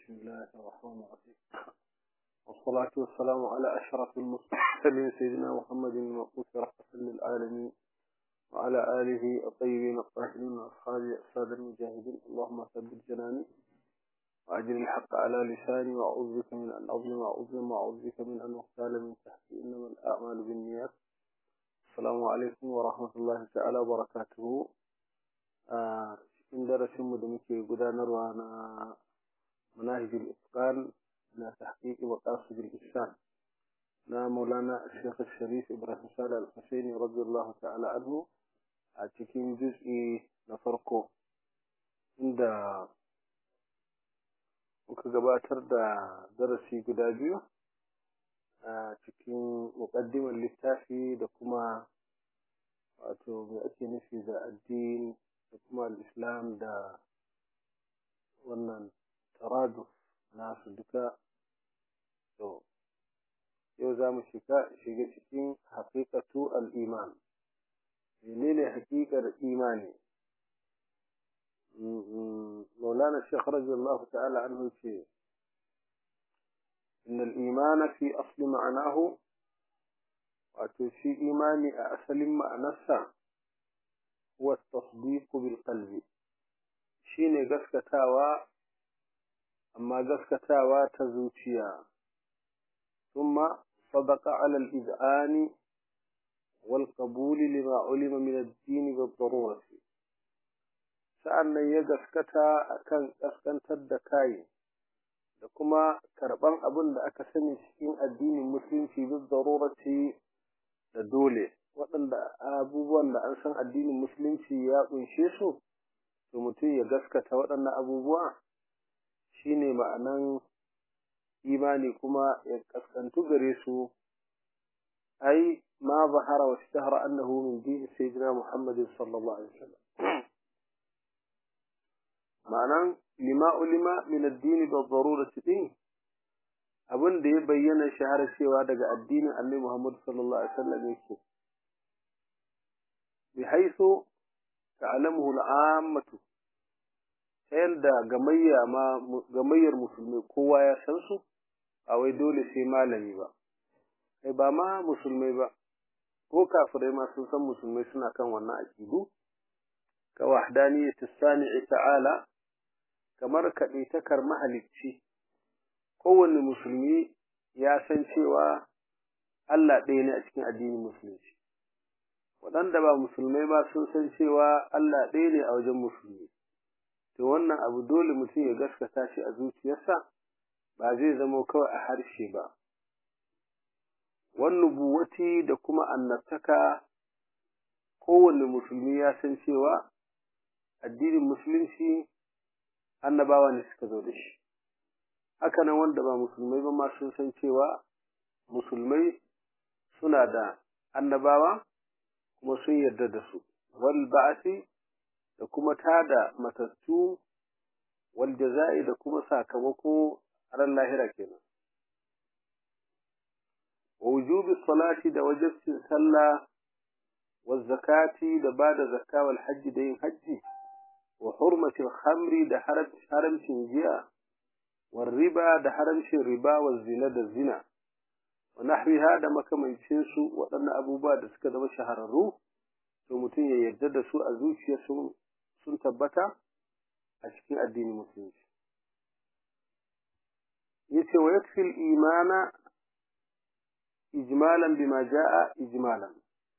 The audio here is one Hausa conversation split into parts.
بسم الله الرحمن الرحيم والصلاة والسلام على أشرف المرسلين سيدنا محمد المبعوث رحمة للعالمين وعلى آله الطيبين الطاهرين وأصحابه أساد المجاهدين اللهم ثبت جناني وأجل الحق على لساني وأعوذ بك من أن أظلم وأظلم وأعوذ بك من أن أغتال من تحتي إنما الأعمال بالنيات السلام عليكم ورحمة الله تعالى وبركاته آه cikin darasinmu da muke gudanarwa na manahijul itqan na tahqiqi wa qasidul ihsan na maulana Sheikh Sharif Ibrahim Salih Al-Husaini radiyallahu ta'ala anhu a cikin juz'i na farko inda muka gabatar da darasi guda biyu a cikin muqaddimar littafi da kuma wato me ake nufi da addini da kuma al'islam da wannan taraduf nasu duka to yau za mu shiga cikin haƙiƙatu al'iman menene haƙiƙar imani مولانا الشيخ رضي الله تعالى عنه شيء إن الإيمان في أصل معناه وتشي إيماني أسلم معنى هو التصديق بالقلب شيني قسكتاوا أما قسكتاوا تزوتيا ثم صدق على الإذعان والقبول لما علم من الدين بالضرورة sa'annan ya gaskata akan kaskantar da kayi da kuma karɓan abin da aka sani cikin addinin musulunci bin darurati da dole waɗanda abubuwan da an san addinin musulunci ya ƙunshe su to mutum ya gaskata waɗannan abubuwa shine ma'anan imani kuma ya kaskantu gare su ai ma zahara wa ishtahara annahu min dini sayyidina muhammadin sallallahu alaihi wasallam ma'anan lima ulima min addini da darurati din abin da ya bayyana shahara cewa daga addinin annabi muhammad sallallahu alaihi wasallam yake بحيث تعلمه العامة yanda gamayya ma gamayyar musulmai kowa ya san su a wai dole sai malami ba kai ba ma musulmai ba ko kafirai ma sun san musulmai suna kan wannan aqidu ka wahdaniyyati sani'i ta'ala kamar kaɗaitakar mahalicci kowanne musulmi ya san cewa Allah ɗaya ne a cikin addinin musulunci waɗanda ba musulmai ba sun san cewa Allah ɗaya ne a wajen musulmi to wannan abu dole mutum ya gaskata shi a zuciyarsa ba zai zama kawai a harshe ba wannan buwati da kuma annabtaka kowanne musulmi ya san cewa addinin musulunci annabawa ne suka zo da shi hakanan wanda ba musulmai ba ma sun san cewa musulmai suna da annabawa kuma sun yarda da su wal ba'asi da kuma tada matattu wal jaza'i da kuma sakamako ran lahira kenan wa wujubi salati da wajibcin sallah wa zakati da bada zakka wal hajji da yin hajji wa hurmati khamri da haramcin giya wal riba da haramcin riba wa zina da zina wa nahwiha da makamancin su waɗannan abubuwa da suka zama shahararru to mutum ya yarda da su a zuciya sun sun tabbata a cikin addinin musulunci yace wa yakfi al-imana ijmalan bima jaa ijmalan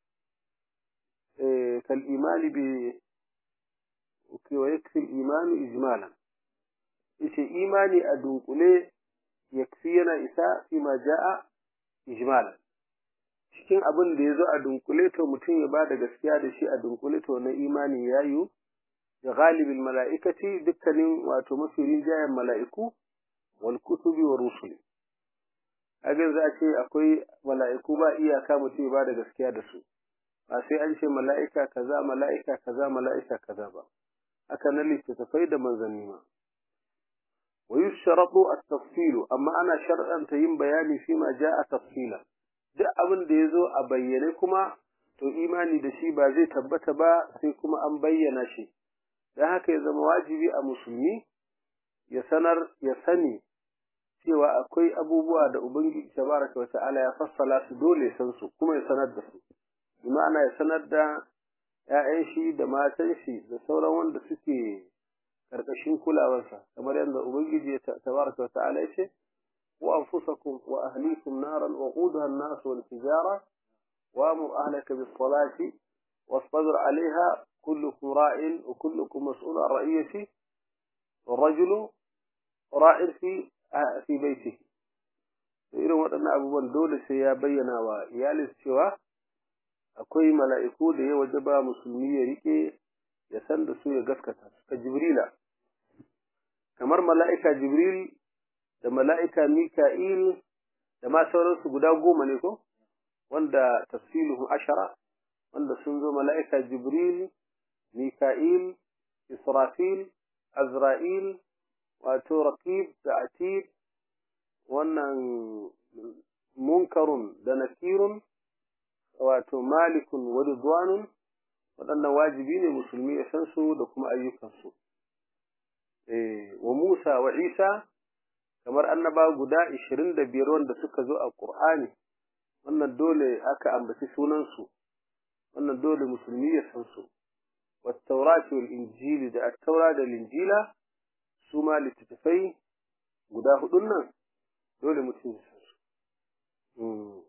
eh kal imani bi wa yakfi al-imanu ijmalan yace imani a dunkule yakfi yana isa fi ma jaa ijmalan cikin abin da ya zo a dunkule to mutum ya ba da gaskiya da shi a dunkule to na imani ya yi da galibin mala'ikati dukkanin wato mafi rinjayen mala'iku wal kutubi wa rusuli hagan za a ce akwai mala'iku ba iyaka mutum ya ba da gaskiya da su ba sai an ce mala'ika kaza mala'ika kaza mala'ika kaza ba haka na littattafai da manzanni ma wa yushratu at-tafsilu amma ana shar'anta yin bayani fi ma ja'a tafsilan duk abin da ya zo a bayyane kuma to imani da shi ba zai tabbata ba sai kuma an bayyana shi don haka ya zama wajibi a musulmi ya sanar ya sani cewa akwai abubuwa da ubangiji tabaraka wa ta'ala ya fassala su dole san su kuma ya sanar da su bi ma'ana ya sanar da ‘ya'yan shi da matan shi da sauran wanda suke ƙarƙashin kulawarsa kamar yadda ubangiji ya tabaraka wa ta'ala ya ce wa anfusakum wa ahlikum naran wa qudaha an-nas wal hijara wa amur ahlaka bis salati wasbir 'alayha kullukum ra'in wa kullukum mas'ulun 'an ra'iyati والرجل راء في في بيته irin waɗannan abubuwan dole sai ya bayyana wa iyalinsa cewa akwai mala'iku da ya waje ba musulmi ya rike ya san da su ya gaskata su ka jibrila kamar mala'ika jibril da mala'ika mika'il da ma sauransu guda goma ne ko wanda tafsiluhu ashara wanda sun zo mala'ika jibril mika'il israfil azra'il wato raqib da atid wannan munkarun da nakirun wato malikun wa ridwanun waɗannan wajibi ne musulmi ya san su da kuma ayyukansu eh wa Musa wa Isa kamar annaba guda 25 wanda suka zo a Qur'ani wannan dole aka ambaci sunan su wannan dole musulmi ya san su wa Tawrat wal Injil da At-Taura da Injila su ma littattafai guda hudun nan dole mutum ya san su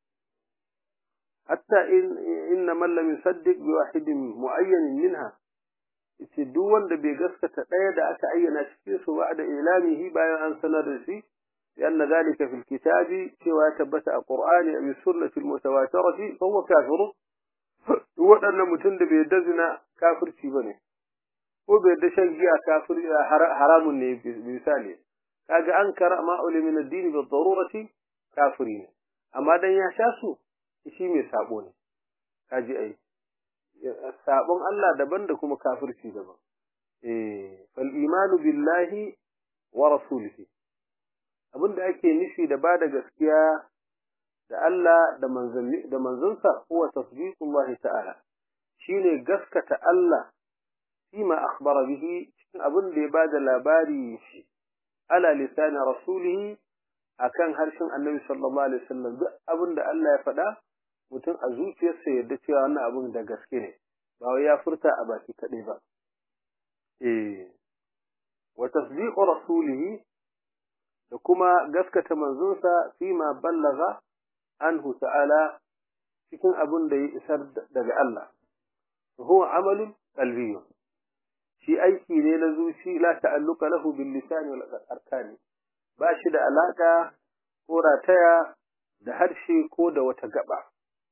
حتى إن إن من لم يصدق بواحد معين منها yace duk wanda bai gaskata ɗaya da aka ayyana cikin su ba da ilamihi bayan an sanar da shi لأن ذلك في الكتاب سوى ثبت القرآن أو السنة المتواترة فهو كافر هو أن متند بيدزنا كافر شيبني هو بيدشن جاء كافر حرام بمثاله كاجا أنكر ما أولي من الدين بالضرورة كافرين أما دن يشاسو shi mai sabo ne kaji ai sabon Allah daban da kuma kafirci daban eh fal imanu billahi wa rasulihi abinda ake nufi da bada gaskiya da Allah da manzanni da manzansa huwa tasdiqullah ta'ala shine gaskata Allah fima akhbara bihi cikin abin da ya bada labari shi ala lisani rasulihi akan harshen annabi sallallahu alaihi wasallam duk abin da Allah ya faɗa mutum a zuciyarsa yadda cewa wannan abin da gaske ne ba wai ya furta a baki kaɗai ba eh wa tasdiqu rasulihi da kuma gaskata manzonsa fi ma ballaga anhu ta'ala cikin abin da ya isar daga Allah huwa amalun qalbiyyun shi aiki ne na zuci la ta'alluqa lahu bil lisan wal arkani ba shi da alaka ko rataya da harshe ko da wata gaba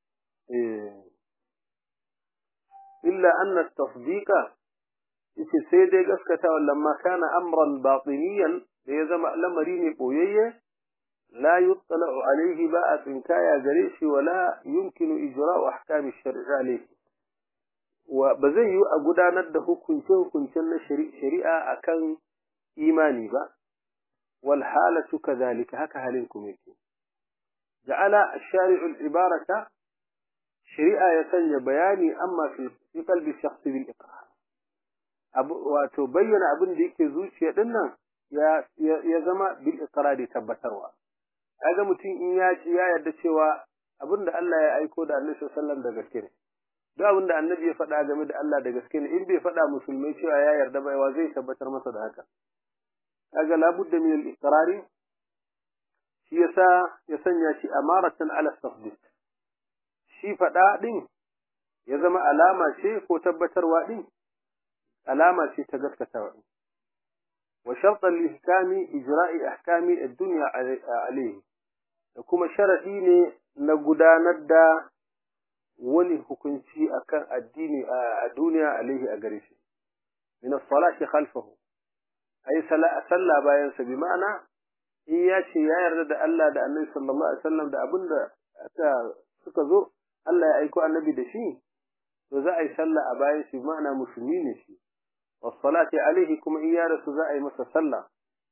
illa anna tasdiqa yace sai dai gaskatawa lamma kana amran batiniyan da ya zama lamari ne boyayye la yuttala'u alayhi ba a tsinkaya gare shi wala yumkinu ijra'u ahkam ash-shar'i alayhi wa ba zai yi a gudanar da hukunce hukuncen na shari'a akan imani ba wal halatu kadhalika haka halin kuma yake ja'ala ash-shari'u al-ibarata shari'a ya sanya bayani amma fi qalbi shakhsi bil iqrar abu wato bayyana abin da yake zuciya din nan ya ya zama bil iqrar tabbatarwa kaga mutum in ya ci ya yarda cewa abin da Allah ya aiko da Annabi sallallahu alaihi wasallam da gaske ne duk abin da Annabi ya faɗa game da Allah da gaske ne in bai faɗa musulmai cewa ya yarda ba wa zai tabbatar masa da haka kaga labudda min al iqrar shi yasa ya sanya shi amaratan ala tasdiq shi faɗa ɗin ya zama alama ce ko tabbatarwa ɗin alama ce ta gaskatawa ɗin wa sharɗan lihkami ijra'i ahkami ad-dunya alayhi da kuma sharadi ne na gudanar da wani hukunci akan addini a duniya alaihi a gare shi min as-salati khalfahu ay sallah bayan sa bi ma'ana in ya ce ya yarda da Allah da Annabi sallallahu alaihi wasallam da abinda aka suka zo Allah ya aiko annabi da shi to za a yi sallah a bayan shi ma'ana musulmi ne shi wassalati alaihi kuma in ya rasu za a yi masa sallah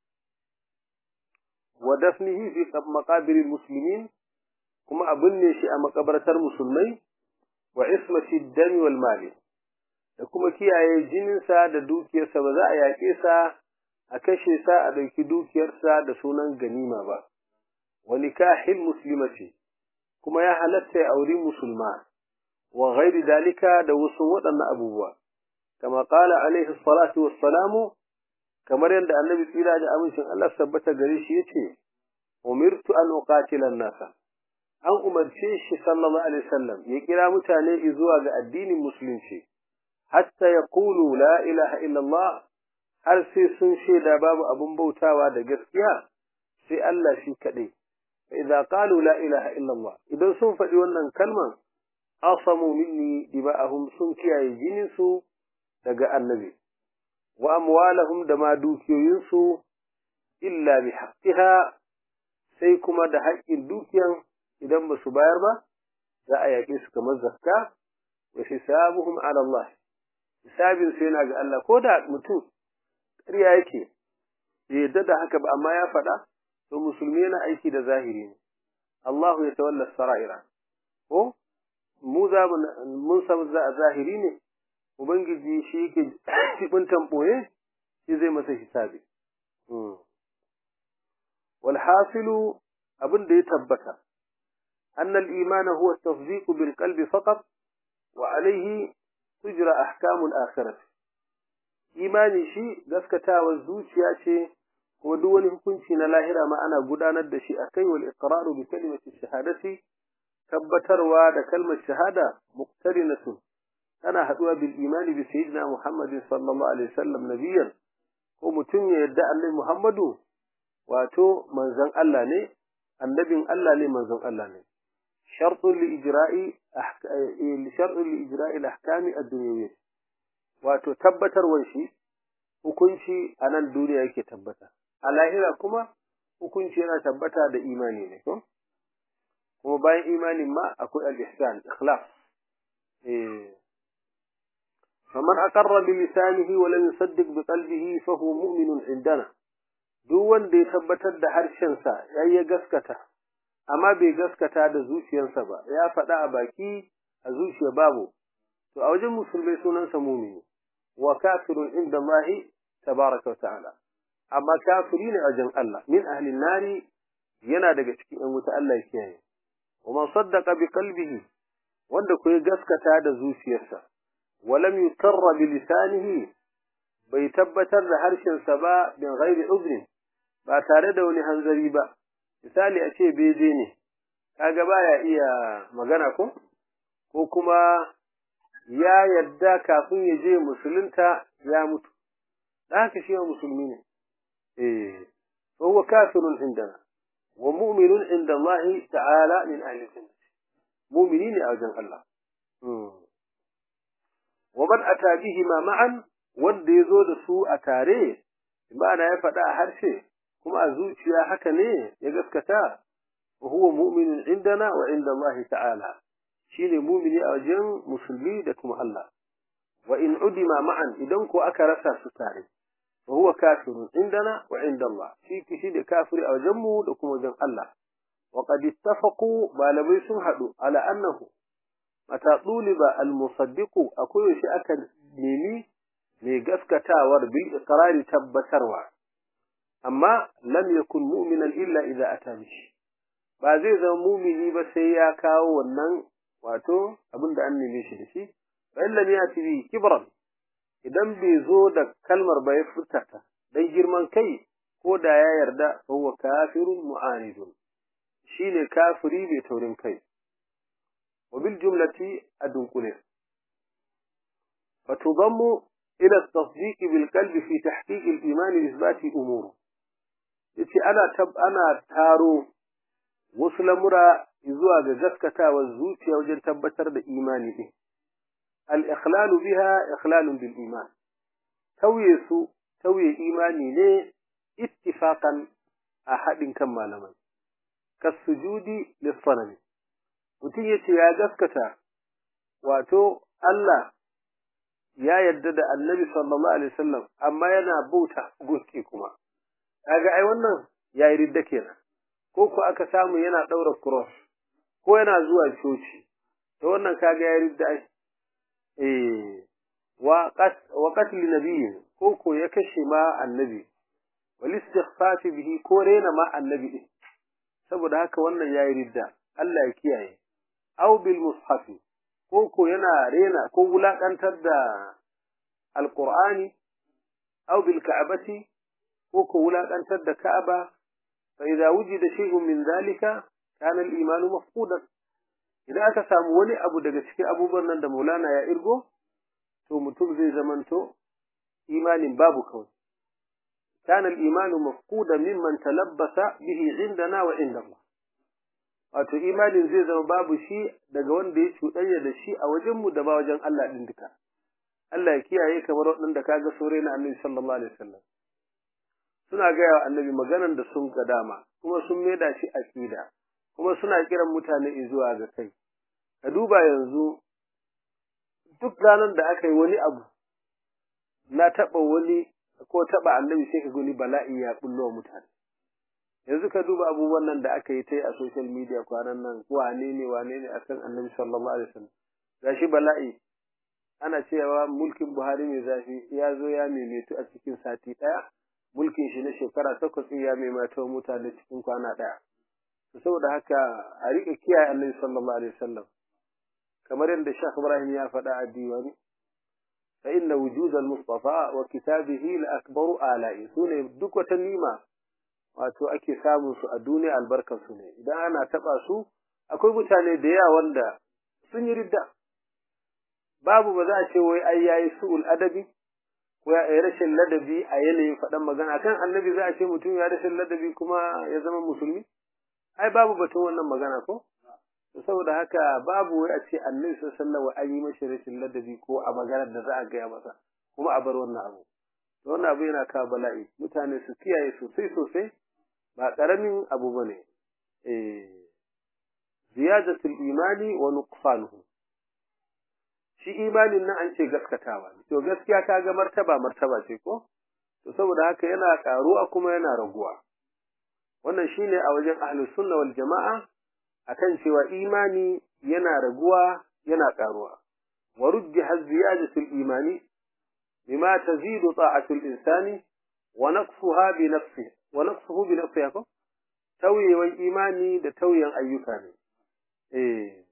wa dafnihi fi maqabiril muslimin kuma a binne shi a makabartar musulmai wa ismati dami wal mali da kuma kiyaye jininsa da dukiyarsa ba za a yaƙe sa a kashe sa a ɗauki dukiyarsa da sunan ganima ba wa nikahil muslimati kuma ya halatta ya auri musulma wa ghairi dalika da wasu waɗannan abubuwa kama qala alaihi salatu wassalamu kamar yadda annabi tsira da amincin Allah tabbata gare shi yace umirtu an uqatila an-nasa an umarce shi sallallahu alaihi wasallam ya kira mutane zuwa ga addinin musulunci hatta yaqulu la ilaha illallah har sai sun shaida babu abun bautawa da gaskiya sai Allah shi kadai idza qalu la ilaha illallah idan sun faɗi wannan kalman asamu minni dima'ahum sun kiyaye jinin su daga annabi wa amwalahum da ma dukiyoyinsu illa bi haqqiha sai kuma da haƙƙin dukiyan idan ba su bayar ba za a yaƙe su kamar zakka wa hisabuhum ala Allah hisabin su yana ga Allah ko da mutum ƙarya yake bai yadda da haka ba amma ya faɗa to musulmi yana aiki da zahiri ne Allah ya tawalla sara'ira ko mu za mun san zahiri ne ubangiji shi yake jibintan ɓoye shi zai masa hisabi والحاصل abin da ya tabbata أن الإيمان هو التصديق بالقلب فقط وعليه تجرى أحكام الآخرة إيماني شيء gaskata wa zuciya ce kuma duk wani hukunci na lahira ma ana gudanar da shi akai wal iqraru bi kalimati shahadati tabbatarwa da kalmar shahada muqtarinatun tana haduwa bil imani bi sayyidina Muhammad sallallahu alaihi wasallam nabiyan ko mutum ya yadda annabi Muhammadu wato manzon Allah ne annabin Allah ne manzon Allah ne shartun li ijra'i shartun li ijra'i al-ahkam ad-dunyawiyyah wato tabbatarwar shi hukunci a nan duniya yake tabbata a lahira kuma hukunci yana tabbata da imani ne ko kuma bayan imanin ma akwai al-ihsan ikhlas eh فمن أقر بلسانه ولم يصدق بقلبه فهو مؤمن عندنا duk wanda ya tabbatar da harshensa ya yi gaskata amma bai gaskata da zuciyarsa ba ya faɗa a baki a zuciya babu to a wajen musulmai sunansa mumini wa kafirun inda Allahi tabaraka wa ta'ala amma kafiri ne a wajen Allah min ahlin nari yana daga cikin ‘yan wuta Allah ya kiyaye wa man saddaqa bi qalbihi wanda ko ya gaskata da zuciyarsa ولم يكر بلسانه bai tabbatar da harshensa ba bin ghairi uzrin ba tare da wani hanzari ba misali a ce beje ne kaga baya iya magana ko ko kuma ya yadda kafin ya je musulunta ya mutu da haka shi musulmi ne eh fa huwa kafirun indana wa mu'minun inda Allah ta'ala min ahli jannah mu'mini ne a wajen Allah ومن أتى بهما معا wanda ya zo da su a tare ma'ana ya faɗa a harshe kuma a zuciya haka ne ya gaskata wa huwa mu'minun indana wa inda Allah ta'ala shine mu'mini a wajen musulmi da kuma Allah wa in udima ma'an idan ko aka rasa su tare wa huwa kafirun indana wa inda Allah shi kishi da kafiri a wajen mu da kuma wajen Allah wa qad ittafaqu malamai sun haɗu ala annahu mata ɗuliba al-musaddiqu akwai yaushe aka nemi mai gaskatawar bil iqrari tabbatarwa amma lam yakun mu'minan illa idza ata bihi ba zai zama mumini ba sai ya kawo wannan wato abin da an neme shi da shi fa illa yati bi kibran idan bai zo da kalmar ba ya furta ta dan girman kai ko da ya yarda fa huwa kafirun mu'anidun shine kafiri bai taurin kai وبالجملة أدنقله فتضم إلى التصديق بالقلب في تحقيق الإيمان إثبات أمور yace ana tab ana taro wasu lamura zuwa ga gaskatawa zuciya wajen tabbatar da imani din al-ikhlalu biha ikhlalun bil iman tauye su tauye imani ne ittifaqan a haɗin kan malamai kasujudi lis-sanami mutum ya ce ya gaskata wato Allah ya yarda da annabi sallallahu alaihi wasallam amma yana bauta gunki kuma kaga ai wannan yayi ridda kenan ko ko aka samu yana daura cross ko yana zuwa coci to wannan kaga yayi ridda ai eh wa qat wa qatl nabiyyi ko ko ya kashe ma annabi wal istighfaf bihi ko rena ma annabi din saboda haka wannan yayi ridda Allah ya kiyaye aw bil mushaf ko ko yana rena ko wulakantar da alqur'ani aw bil ka'bati ko ko wulakantar da ka'aba fa idza wujida shay'un min dhalika kana al iman mafqudan idan aka samu wani abu daga cikin abubuwan nan da Maulana ya irgo to mutum zai zamanto imanin babu kawai كان الإيمان مفقودا ممن تلبس به عندنا وعند الله wato imanin zai zama babu shi daga wanda ya cuɗanya da shi a wajenmu da ba wajen Allah ɗin duka Allah ya kiyaye kamar waɗanda kaga sore na annabi sallallahu alaihi wasallam suna gaya wa annabi maganan da sun ga dama kuma sun maida shi aqida kuma suna kiran mutane zuwa ga kai ka duba yanzu duk ranar da aka yi wani abu na taɓa wani ko taba annabi sai ka gani bala'i ya bullo mutane yanzu ka duba abubuwan nan da aka yi ta a social media kwanan nan wane ne wane ne akan annabi sallallahu alaihi wasallam gashi bala'i ana cewa mulkin Buhari mai zafi ya zo ya maimaitu a cikin sati daya mulkin shi na shekara takwas ya maimaita mutane cikin kwana daya saboda haka a rika kiyaye annabi sallallahu alaihi wasallam kamar yadda Sheikh Ibrahim ya faɗa a diwani فإن وجود المصطفى وكتابه لأكبر آلائي سوني duk wata nima wato ake samun su a duniya albarkar su ne idan ana taba su akwai mutane da yawa wanda sun yi ridda babu ba za a ce wai ai yayi su'ul adabi ko ya yi rashin ladabi a yanayin faɗan magana kan annabi za a ce mutum ya rashin ladabi kuma ya zama musulmi ai babu batun wannan magana ko saboda haka babu wai a ce annabi sallallahu alaihi an yi mashi rashin ladabi ko a maganar da za a gaya masa kuma a bar wannan abu to wannan abu yana kawo bala'i mutane su kiyaye sosai sosai ba karamin abu bane eh ziyadatul imani wa nuqsanuhu shi imanin nan an ce gaskatawa to gaskiya kaga martaba martaba ce ko to saboda haka yana karuwa kuma yana raguwa wannan shine a wajen ahlus sunna wal jama'a akan cewa imani yana raguwa yana karuwa wa rujjiha ziyadatul imani bima tazidu ta'atul insani wa naqsuha bi nafsihi wa naqsuhu bi nafsihi ko tauyewan imani da tauyen ayyuka ne eh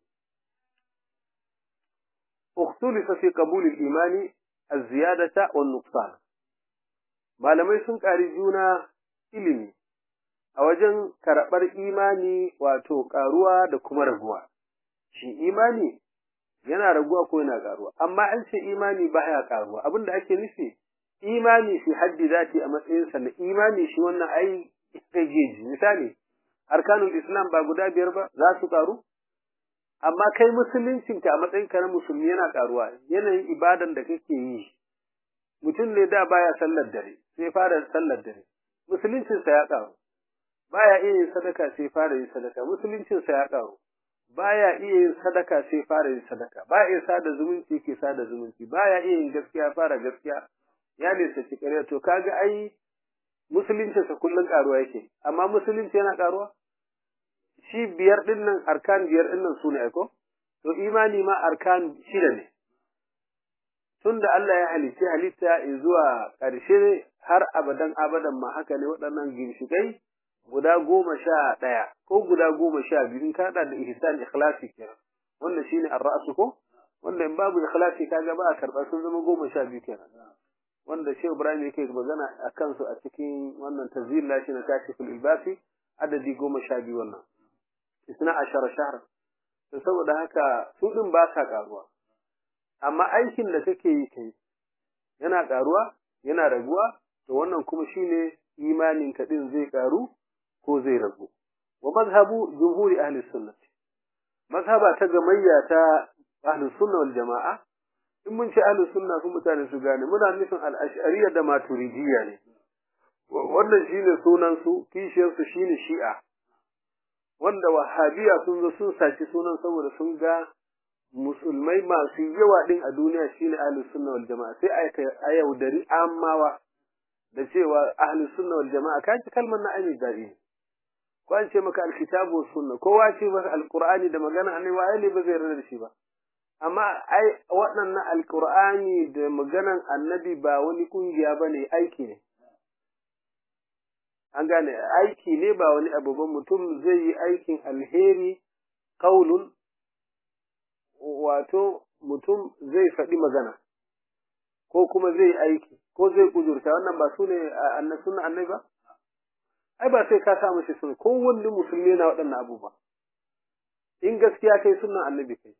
اختلف في قبول الإيمان الزيادة والنقصان malamai sun ƙari juna ilimi a wajen karɓar imani wato ƙaruwa da kuma raguwa. Shi imani yana raguwa ko yana ƙaruwa, amma an ce imani ba ya ƙaruwa, abin da ake nufi imani fi haddi zati a matsayinsa na imani shi wannan ai geji. Misali, arkanul Islam ba guda biyar ba za su ƙaru? Amma kai musuluncinka a matsayinka na musulmi yana ƙaruwa, yanayin ibadan da kake yi. Mutum ne da baya sallar dare, sai fara sallar dare, musuluncinsa ya ƙaru. baya iya yin sadaka sai fara yin sadaka musuluncin sa ya karu baya iya yin sadaka sai fara yin sadaka baya iya sada zumunci ke sada zumunci baya iya yin gaskiya fara gaskiya ya nisa ci ƙarya to kaga ai musuluncin sa kullun karuwa yake amma musulunci yana karuwa shi biyar din nan arkan biyar din nan sune aiko to imani ma arkan shida ne tunda Allah ya halice halitta zuwa ƙarshe har abadan abadan ma haka ne waɗannan ginshiƙai guda goma sha ɗaya ko guda goma sha biyu in kaɗa da ihsan ikhlasi kenan wannan shine ar-ra'su ko wanda in babu ikhlasi kaga ba a karɓa sun zama goma sha biyu kenan wanda Shehu Ibrahim yake magana a kansu a cikin wannan tazil lashi na kashiful ilbasi adadi goma sha biyu wannan isna ashara shahr to saboda haka su din ba sa karuwa amma aikin da kake yi kai yana karuwa yana raguwa to wannan kuma shine imanin ka din zai karu ko zai ragu wa mazhabu jumhuri ahli sunnah mazhaba ta gamayya ta ahli sunna wal jamaa in mun ce ahli sunna sun mutane su gane muna nufin al-ash'ariyya da maturidiyya ne wannan shine sunan su kishiyar su shine shi'a wanda wahabiya sun zo sun saci sunan saboda sun ga musulmai masu yawa din a duniya shine ahli sunna wal jamaa sai a yaudari amawa da cewa ahli sunna wal jamaa kaji kalmar na ainihin dadi ko an ce maka alkitabu was sunna kowa ce maka alqur'ani da magana annabi waye ne ba zai yarda da shi ba amma ai waɗannan alqur'ani da maganan annabi ba wani kungiya bane aiki ne an gane aiki ne ba wani abu ba mutum zai yi aikin alheri kaulun wato mutum zai faɗi magana ko kuma zai aiki ko zai kudurta wannan ba su ne sunan annai ba ai ba sai ka sa mashi sun ko wani musulmi na waɗannan abubuwa in gaskiya kai sunan annabi kai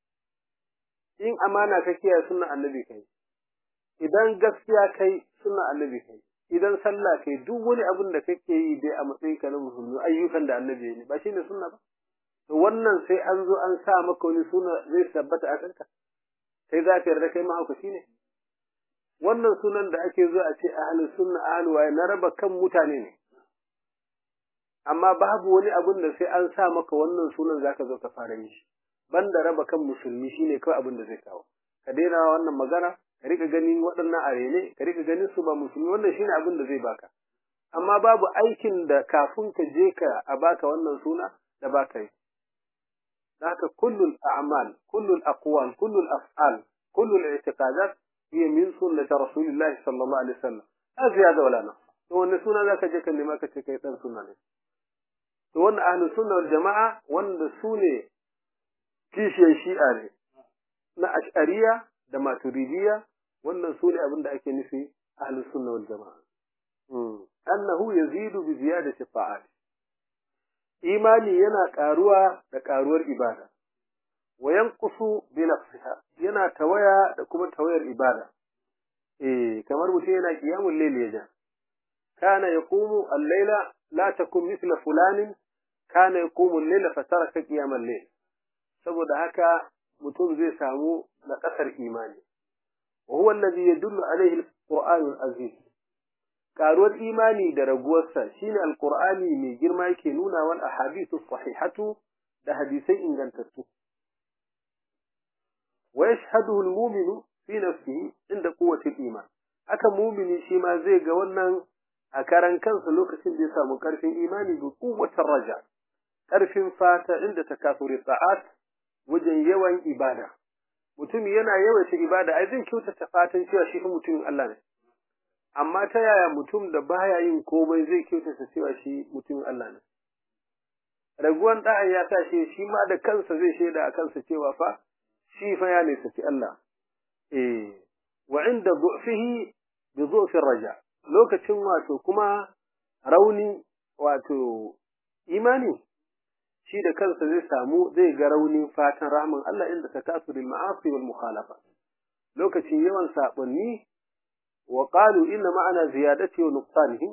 in amana ka kiyaye sunan annabi kai idan gaskiya kai sunan annabi kai idan sallah kai duk wani abin da kake yi dai a matsayin ka na musulmi ayyukan da annabi ne ba shine sunna ba to wannan sai an zo an sa maka wani suna zai tabbata a kanka sai za ka yarda kai mahaukaci ne wannan sunan da ake zo a ce ahlus sunna ahlul waye na raba kan mutane ne amma babu wani abin da sai an sa maka wannan sunan zaka zo ka fara yi shi banda raba kan musulmi shine kawai abin da zai kawo ka daina wannan magana ka rika ganin waɗannan arene ka rika ganin su ba musulmi wannan shine abin da zai baka amma babu aikin da kafin ka je ka a baka wannan suna da baka yi haka kullul a'mal kullul aqwal kullul af'al kullul i'tiqadat hiya min sunnati rasulillahi sallallahu alaihi wasallam la ziyada wala naqs to wannan suna zaka je ka nema ka ce kai dan sunna ne to wannan ahlus sunna wal jama'a wanda su ne kishiyar shi'a ne na ash'ariya da maturidiyya wannan su ne abin da ake nufi ahlus sunna wal jama'a annahu yazidu bi ziyadati ta'at imani yana karuwa da karuwar ibada wa yanqusu bi nafsiha yana tawaya da kuma tawayar ibada eh kamar mutum yana qiyamul layl yaja kana yaqumu al-layla la takun mithla fulanin kana yaqumu al-layla fataraka qiyamal layl saboda haka mutum zai samu na kasar imani wa huwa alladhi yadullu alayhi al-qur'an al-aziz karuwar imani da raguwarsa shine alqur'ani mai girma yake nuna wal ahadithu sahihatu da hadisai ingantattu wa yashhaduhu al-mu'minu fi nafsihi inda quwwati al-iman haka mu'mini shi ma zai ga wannan a karan kansa lokacin da ya samu karfin imani bi quwwatir raja karfin fata inda takasuri ta'at wajen yawan ibada mutum yana yawaita ibada ai zai kyautata fatan cewa shi mutumin Allah ne amma ta yaya mutum da baya yin komai zai kyautata cewa shi mutumin Allah ne raguwan da'a ya sa shi shi ma da kansa zai shaida a kansa cewa fa shi fa ya ne saki Allah eh wa inda du'fihi bi du'fi raja lokacin wato kuma rauni wato imani shi da kansa zai samu zai ga raunin fatan rahman Allah inda takasuril ma'asi wal mukhalafa lokacin yawan sabonni وقالوا إن معنى زيادته ونقصانه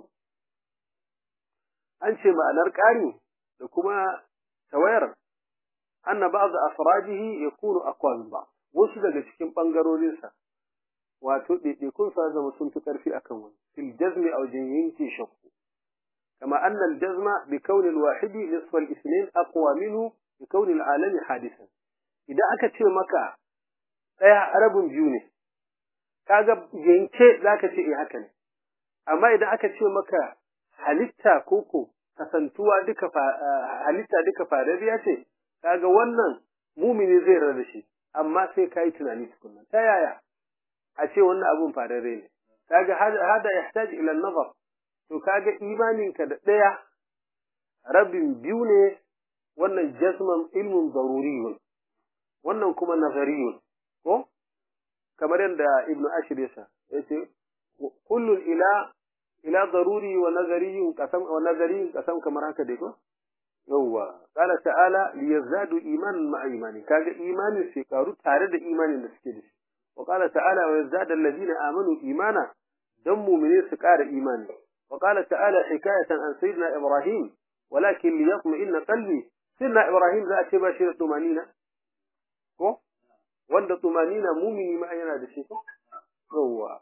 أنشي معنى الكاري لكما توير أن بعض أفراده يكون أقوى من بعض وش daga cikin bangarorinsa wato ɗaiɗaikun sa zama sun fi ƙarfi akan wani fil jazmi aw yanke shakku kama anna al jazma bi kawn al wahid nisf al ithnain aqwa minhu bi kawn al alam hadisan idan aka ce maka ɗaya arabun biyu ne kaga yanke zaka ce eh haka ne amma idan aka ce maka halitta koko kasantuwa duka halitta duka farariya ce kaga wannan mumini zai rada shi amma sai kai tunani tukunna ta yaya a ce wannan abun farare ne kaga hada yahtaj ila an-nazar to kaga imaninka da daya rabin biyu ne wannan jazman ilmun daruriyun wannan kuma nazariyun ko kamar yadda ibn ashir yasa yace kullun ila ila daruri wa nazariyun qasam wa nazariyun qasam kamar haka dai ko yawa qala ta'ala liyazdadu imanan ma'a imani kaga imanin sai karu tare da imanin da suke da shi wa qala ta'ala wa yazdadu alladhina amanu imana dan mu'mine su ƙara imani wa qala ta'ala hikayatan an sayyidina ibrahim walakin liyatma'inna qalbi sayyidina ibrahim za a ce ba shi da tumanina ko wanda tumanina mumini ma yana da shi yawa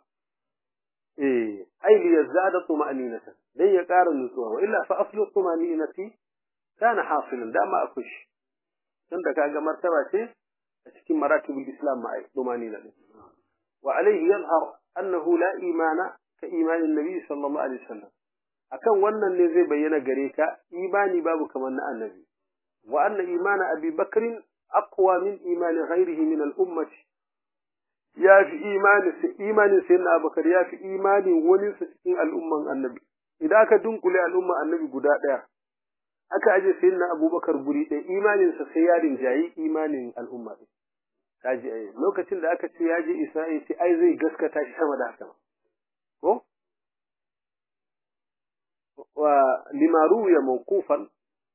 eh ai li yazada tumaninata dan ya ƙara nutsuwa wa illa fa aslu tumaninati kana hasilan da ma akush tunda kaga martaba ce a cikin maratibul islam ma tumanina ne wa alayhi yadhhar annahu la imana ka imanin nabi sallallahu alaihi wasallam akan wannan ne zai bayyana gare ka imani babu kamar na annabi wa anna imana abi bakrin أقوى من إيمان غيره من الأمة يا في إيمان إيمان سيدنا أبو بكر يا في إيمان ونس في الأمة النبي idan aka dunkule al'umma annabi guda ɗaya aka aje sayyidina abubakar guri ɗaya imaninsa sai ya rinjayi imanin al'umma ɗin kaji ai lokacin da aka ce ya je isra'il sai ai zai gaskata shi sama da haka ko wa lima ruwiya mawqufan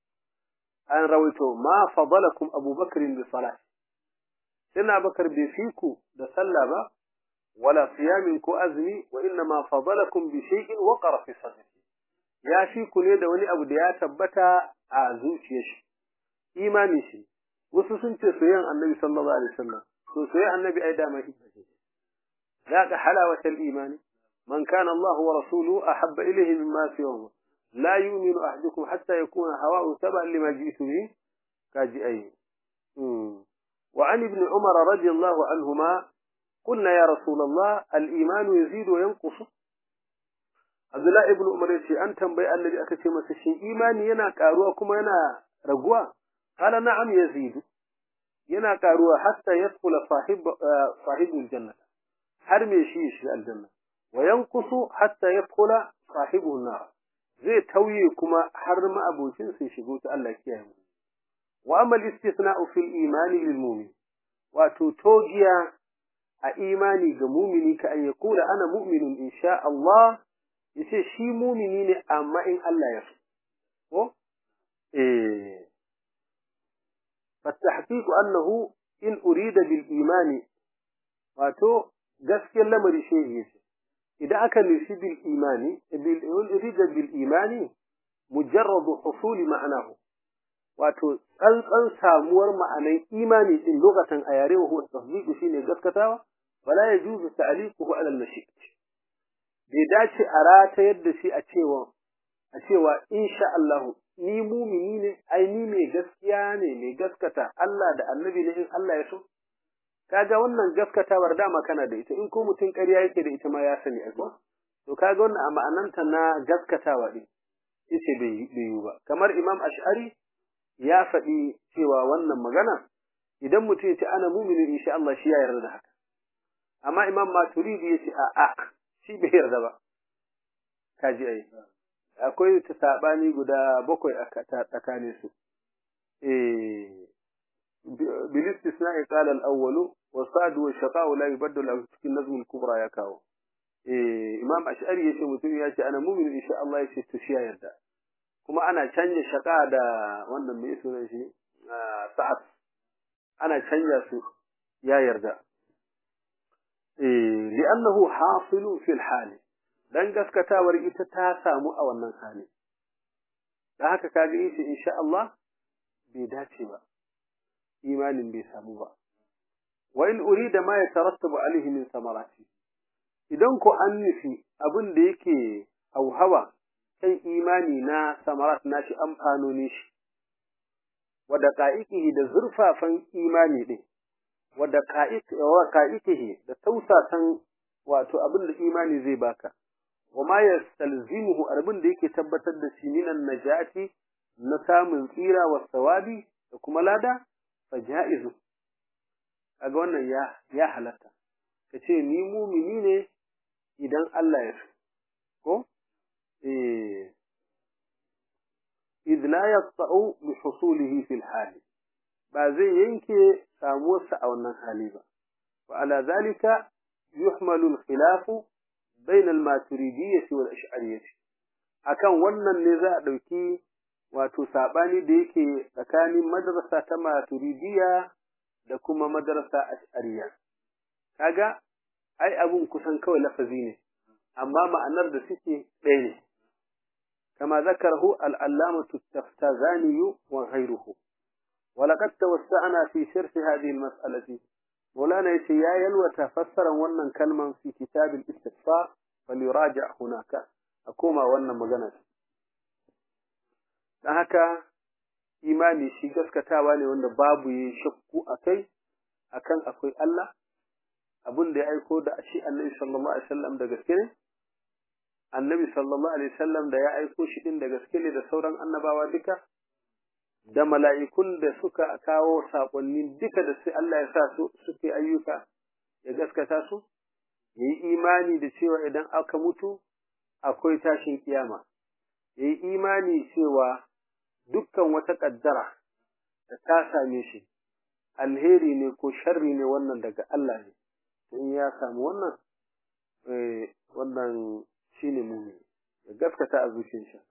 an rawaito ma fadalakum abubakar bi salat sayyidina abubakar bai fiku da sallah ba wala siyamin ko azmi wa inna ma fadalakum bi shay'in waqara fi sadrihi ya fi ku ne da wani abu da ya tabbata a zuciyar shi imani shi wasu sun ce soyayyan annabi sallallahu alaihi wasallam to soyayyan annabi ai dama hibba ce ذاق حلاوة الإيمان من كان الله ورسوله أحب إليه مما سواه لا يؤمن أحدكم حتى يكون هواء تبعا لما جئت به كاجي أي وعن ابن عمر رضي الله عنهما قلنا يا رسول الله الإيمان يزيد وينقص Abdullahi ibn Umar yace an tambayi Annabi aka ce masa shin imani yana karuwa kuma yana raguwa qala na'am yazid yana karuwa hatta yadkhula sahib sahibul janna har me shi shi aljanna wa yanqusu hatta yadkhula sahibun nar zai tauye kuma har ma abocin sai shigo ta Allah kiyaye mu wa amma al-istithna'u fil imani lil mu'min wato togiya a imani ga mumini ka an yaqula ana mu'minun insha Allah yace shi mumini ne amma in Allah ya so ko eh fatahqiq annahu in urida bil imani wato gaskiyar lamari shi yace idan aka nufi bil imani bil urida bil imani mujarrad husul ma'anahu wato tsantsan samuwar ma'anan imani din lokacin a yare wa huwa tasdiq shine gaskatawa wala yajuzu ta'liquhu ala al-mashi'ah bai dace a ratayar da shi a cewa a cewa insha Allah ni mumini ne ai ni mai gaskiya ne mai gaskata Allah da annabi ne in Allah ya so kaga wannan gaskatawar dama kana da ita in ko mutum ƙarya yake da ita ma ya sani ai to kaga wannan a ma'ananta na gaskatawa din yace bai yi ba kamar Imam Ash'ari ya faɗi cewa wannan magana idan mutum ya ce ana mumini insha Allah shi ya yarda da haka amma Imam Maturidi yace a'a shi bai yarda ba kaji ai akwai ta sabani guda bakwai a tsakanin su eh bil istisna'i qala al-awwal wa sa'd wa shaqa'u la yubaddal al cikin nazm al-kubra ya kawo eh imam ash'ari yace mutum ya ce ana mu'min insha Allah yace to shi yarda kuma ana canja shaqa da wannan mai sunan shi sa'ad ana canja su ya yarda li'annahu hasilu fil hali dan gaskatawar ita ta samu a wannan hali da haka kaga yace insha Allah bai dace ba imanin bai samu ba wa in urida ma yatarattabu alaihi min samarati idan ko an nufi abin da yake hauhawa kan imani na samarat nashi amfanoni shi wa daqa'iqihi da zurfafan imani din wadda ka'ikihi da tausasan wato abin da imani zai baka wa ma yastalzimuhu abin da yake tabbatar da shi minan najati na samun tsira wa sawabi da kuma lada fa ja'izu kaga wannan ya ya halatta kace ni mumini ne idan Allah ya so ko eh idh la yaqta'u bi husulihi fil hali ba zai yanke samuwarsa a wannan hali ba wa ala zalika yuhmalu al-khilaf bain al-maturidiyyah wal ash'ariyyah akan wannan ne za a dauki wato sabani da yake tsakanin madrasa ta maturidiyya da kuma madrasa ash'ariyya kaga ai abun kusan kawai lafazi ne amma ma'anar da suke ɗaya ne kama zakarahu al-allamatu at-taftazani wa ghayruhu ولقد توسعنا في شرح هذه المسألة مولانا يشي يا يلوى تفسرا ونن كلمة في كتاب الاستغفار فليراجع هناك أكوما ونن مغنى haka imani shi gaskatawa ne wanda babu yi shakku a kai akan akwai Allah abin da ya aiko da shi annabi sallallahu alaihi wasallam da gaske ne annabi sallallahu alaihi wasallam da ya aiko shi din da gaske ne da sauran annabawa duka da mala'ikun da suka kawo saƙonni duka da sai Allah ya sa su suke ayyuka ya gaskata su, ya yi imani da cewa idan aka mutu akwai tashin kiyama, yayi imani cewa dukkan wata kaddara da ta same shi alheri ne ko sharri ne wannan daga Allah ne in ya samu wannan eh wannan shine mu'min ya gaskata a zuciyar shi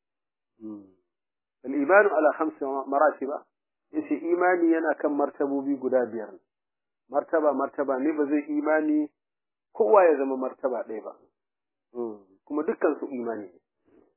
al-imanu ala khams maratiba yace imani yana kan martabobi guda biyar martaba martaba ne ba zai imani kowa ya zama martaba ɗaya ba kuma dukkan su imani ne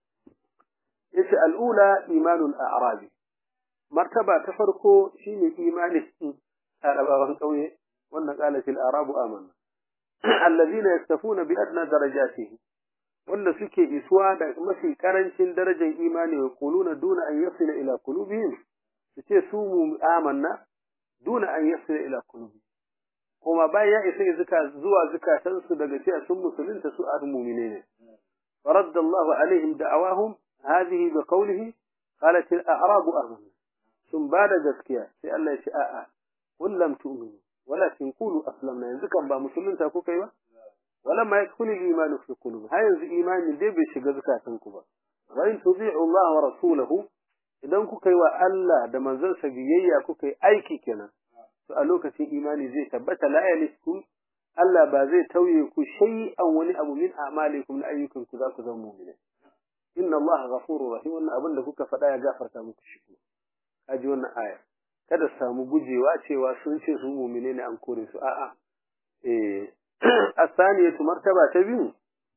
yace al'ula imanul a'rabi martaba ta farko shine imani arabawan kauye wannan qala fil arabu amanna alladhina yaktafuna bi adna darajatihi wanda suke isuwa da mafi karancin darajar imani wa quluna duna an yasila ila qulubihim suce su mu amanna duna an yasila ila qulubihim kuma bayan ya isa zuka zuwa zukatansu daga cewa sun musulunta su a mu'mine ne فرد الله عليهم دعواهم هذه بقوله قالت الأعراب آمنا ثم بعد ذكيا في الله شاء قل لم تؤمنوا ولكن قولوا أسلمنا ينزكا با مسلمين تاكو كيوا ولما يدخل الإيمان في قلوب هاي ينزي إيمان دي بيشي زكاة كبا وإن تطيعوا الله ورسوله idan kuka yi wa Allah da manzansa biyayya kuka yi aiki kenan to a lokacin imani zai tabbata la yaliskum Allah ba zai tauye ku shay'an wani abu min a'malikum na ayyukan ku za ku zama mu'mini inna Allah ghafurur rahim wannan abin da kuka faɗa ya gafarta muku shi kuma kaji wannan aya kada samu gujewa cewa sun ce su mu'mine ne an kore su a'a eh asaniyatu martaba ta biyu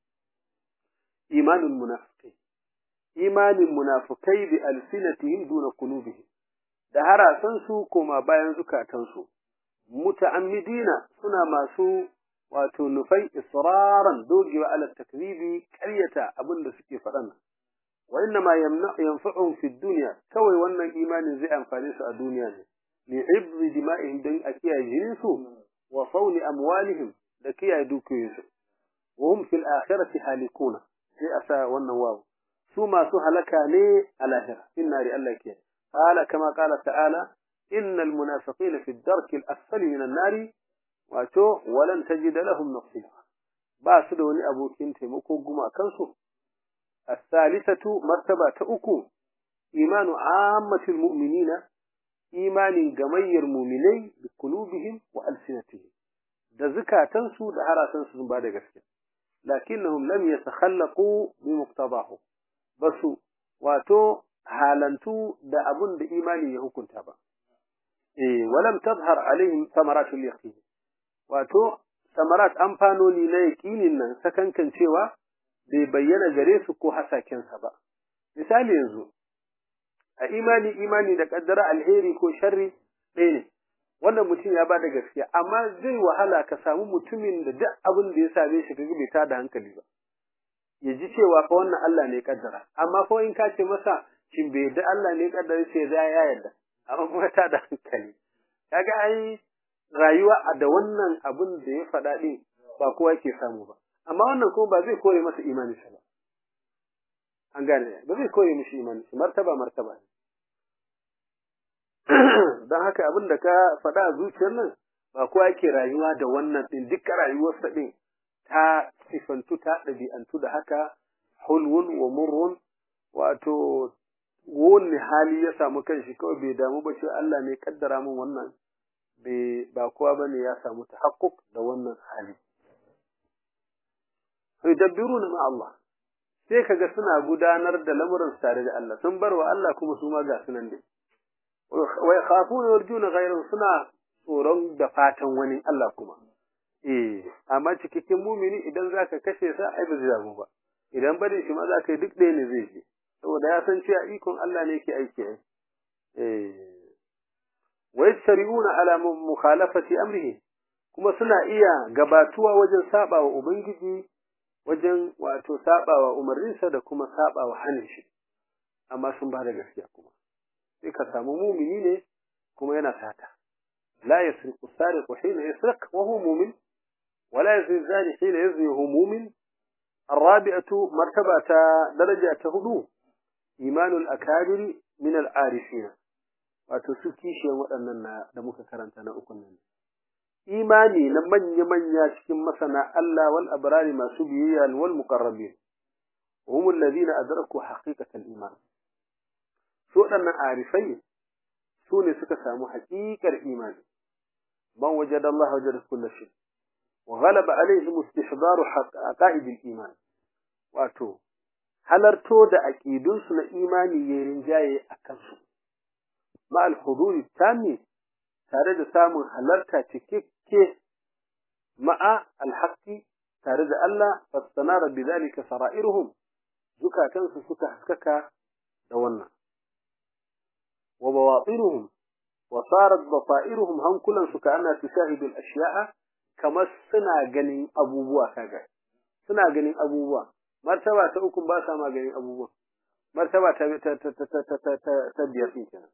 imanul munafiqin imanin munafikai bi alsinatihim duna qulubihim da harasan su koma bayan zukatansu muta'ammidina suna masu wato nufai israran dogewa ala takribi ƙaryata abin da suke faɗan wa inna ma yanfa'uhum fi dunya kawai wannan imanin zai amfane su a duniya ne li ibri dima'ihim dan a kiyaye jininsu wa sauni amwalihim da kiyaye dukiyoyinsu wa hum fil akhirati halikuna sai a sa wannan wawu su masu halaka ne a lahira inna ri Allah ke qala kama qala ta'ala إن المنافقين في الدرك الأسفل من النار واتو ولن تجد لهم نصيرا باسد وني أبو كنت مكو قما كنسو الثالثة مرتبة أكو إيمان عامة المؤمنين إيمان جمير مؤمني بقلوبهم وألسنتهم da zukatansu da harasansu sun ba da gaske lakinnahum lam yatakhallaqu bi muqtadahu basu wato halantu da abun da imani ya hukunta ba eh walam tazhar alaihim samaratul yaqin wato samarat amfanoni na yaqinin nan sakankan cewa bai bayyana gare su ko hasaken sa ba misali yanzu a imani imani da kaddara alheri ko sharri ɗaya ne wannan mutum ya bada gaskiya amma zai wahala ka samu mutumin da duk abin da ya same shi kaga bai tada hankali ba ya ji cewa fa wannan Allah ne kaddara amma fa in ka ce masa shin bai da Allah ne kaddara sai ya yarda amma kuma ta da hankali kaga ai rayuwa da wannan abin da ya faɗa din ba kowa yake samu ba amma wannan kuma ba zai kore masa imani ba an gane ba zai kore mishi imani martaba martaba ne don haka abin da ka faɗa a zuciyar nan ba kowa yake rayuwa da wannan din duka rayuwarsa din ta sifantu ta ɗabi'antu da haka hulwun wa murrun wato wani hali ya samu kanshi kawai bai damu ba ce Allah ne kaddara min wannan bai ba kowa bane ya samu tahakkuk da wannan hali yudabbiruna ma Allah sai kaga suna gudanar da lamuran tare da Allah sun bar wa Allah kuma su ma ga sunan dai wa yakhafuna yarjuna ghayran suna tsoron da fatan wani Allah kuma eh amma cikakken mumini idan zaka kashe sa ai ba zai damu ba idan bari shi ma zaka yi duk ɗaya ne zai je saboda ya san cewa ikon Allah ne yake aiki ai eh wa yasri'una ala mukhalafati amrihi kuma suna iya gabatuwa wajen sabawa ubangiji wajen wato sabawa umarninsa da kuma sabawa hanin shi amma sun ba da gaskiya kuma sai ka samu mumini ne kuma yana sata la yasriqu sariqu hina yasriq wa huwa mu'min ولا يزني الزاني حين يزني وهو مؤمن الرابعة مرتبة درجة هدوء إيمان الأكابر من العارفين وتسكي شيء وأننا دمك كرنتنا أكننا إيماني لمن يمن يشكم مثلا الله والأبرار ما سبيا والمقربين وهم الذين أدركوا حقيقة الإيمان سوء أن عارفين سوني سكسامو حقيقة الإيمان من وجد الله وجد كل شيء وغلب عليهم استحضار عقائد الإيمان واتو halarto da aƙidunsu na imani ya rinjaye a kansu, ma'al huduri tami tare da samun halarta cikakke ma'a alhaƙi tare da Allah fastanara bi zalika sara'iruhum zukatansu suka haskaka da wannan wa bawatinuhum wa sarat basairuhum hankulan su kana tushahidu al-ashya'a kamar suna ganin abubuwa kaga suna ganin abubuwa martaba ta uku ba sa ma ganin abubuwa martaba ta ta ta ta ta ta ta biyar din kenan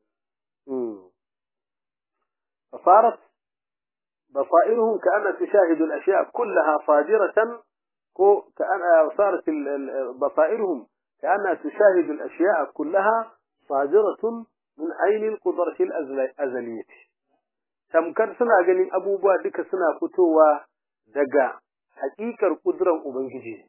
فصارت بصائرهم كأن تشاهد الأشياء كلها صادرة كأن صارت بصائرهم كأنها تشاهد الأشياء كلها صادرة من عين القدرة الأزلية tamkar suna ganin abubuwa duka suna fitowa daga haƙiƙar ƙudurar Ubangiji.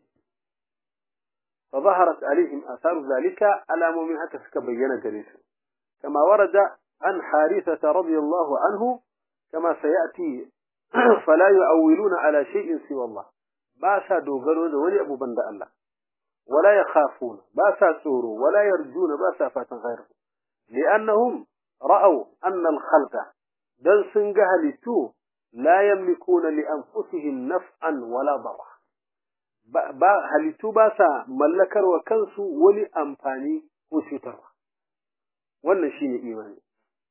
fa zaharat alaihim asaru zalika alamomin haka suka bayyana gare su kama warada an harithata radiyallahu anhu kama sayati fala yu'awwiluna ala shay'in siwa Allah ba sa dogaro da wani abu banda Allah wala yakhafuna ba sa tsoro wala yarjuna ba sa fatan ghairu li'annahum ra'aw anna al-khalqa dan sun ga halittu la yamlikuna li anfusihim naf'an wala darra ba halittu ba sa mallakar wa kansu wani amfani ko cutarwa wannan shine imani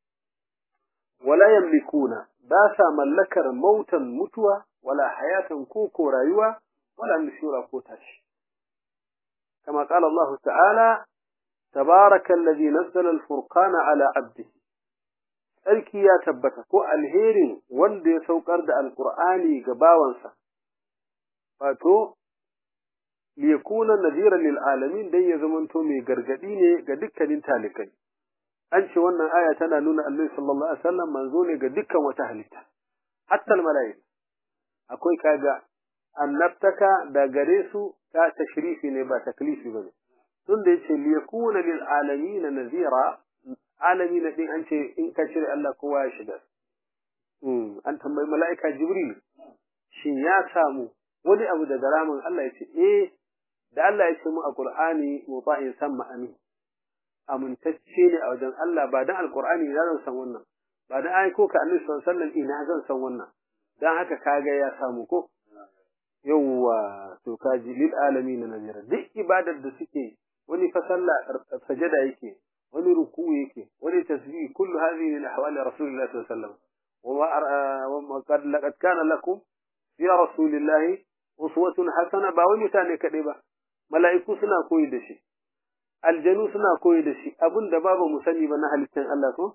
wala yamlikuna ba sa mallakar mautan mutuwa wala hayatan ko ko rayuwa wala nushura ko tashi kama qala Allah ta'ala tabaraka alladhi nazzala al-furqana ala 'abdihi tsarki ya tabbata ko alherin wanda ya saukar da alqur'ani ga bawansa wato liyakuna nadhiran lil alamin dan ya zamanto mai gargadi ne ga dukkanin talikai an ce wannan aya tana nuna Annabi sallallahu alaihi wasallam manzo ne ga dukkan wata halitta hatta al malaika akwai kaga annabtaka da gare su ta tashrifi ne ba taklifi bane tun da yace liyakuna lil alamin nadhira alamin din an ce in ka shirya Allah kowa ya shiga an tambayi mala'ika jibril shin ya samu wani abu daga ramin Allah ya ce eh da Allah ya ce mu a Qur'ani muta'in samma amin amintacce ne a wajen Allah ba dan alqur'ani ina zan san wannan ba dan ai ko ka annabi sallallahu alaihi wasallam ina zan san wannan dan haka kaga ya samu ko yawwa to kaji lil alamin nazira duk ibadar da suke wani fa sallah sajada yake wani ruku yake wani tasbih kullu hadhihi min ahwali rasulillahi sallallahu alaihi wasallam وما قد لقد كان لكم في رسول الله uswatun hasana ba wai mutane kaɗai ba mala'iku suna koyi da shi aljanu suna koyi da shi abin da babu mu sani ba na halittar Allah ko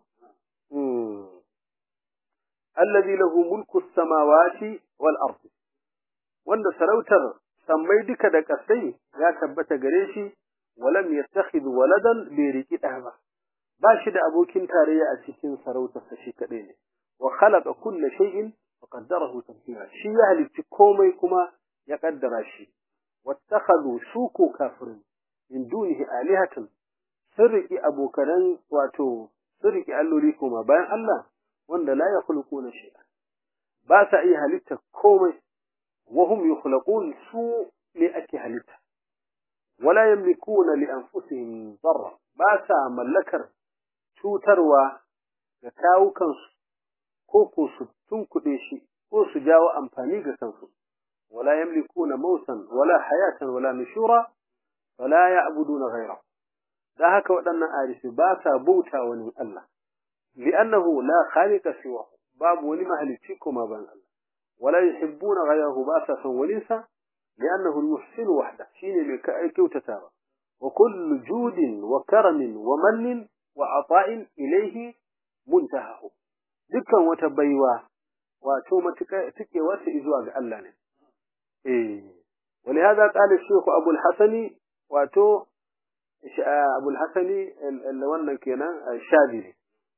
allazi lahu mulku samawati wal ardi wanda sarautar sammai duka da kasai ya tabbata gare shi walam yattakhidh waladan bi riki ba ba shi da abokin tarayya a cikin sarautarsa shi kaɗai ne wa khalaqa kulla shay'in wa qaddarahu taqdira shi ya halicci komai kuma ya kaddara shi wattakhadhu suku kafirin min dunihi alihatan sirriki abokanan wato sirriki alloli kuma bayan Allah wanda la yakhluquna shay'an ba sa iya halitta komai wa hum yukhlaqun su ne ake halitta wala yamlikuna li anfusihim darra ba sa mallakar cutarwa ga kawukansu ko ko su tunkuɗe shi ko su jawo amfani ga kansu ولا يملكون موتا ولا حياة ولا نشورا فلا يعبدون غيره da haka waɗannan arifi ba sa bauta wani Allah li'annahu la khaliqa siwa babu wani mahalicci kuma ban Allah wala yuhibbuna ghayrahu ba sa son wani sa li'annahu al-muhsin wahda shine mai kai kyautata ba wa kullu judin wa karamin wa mannin wa ata'in ilayhi muntahahu dukkan wata baiwa wato matuƙa take wata zuwa ga Allah ne إيه ولهذا قال الشيخ أبو الحسن واتو أبو الحسن اللي ولن كنا الشاذلي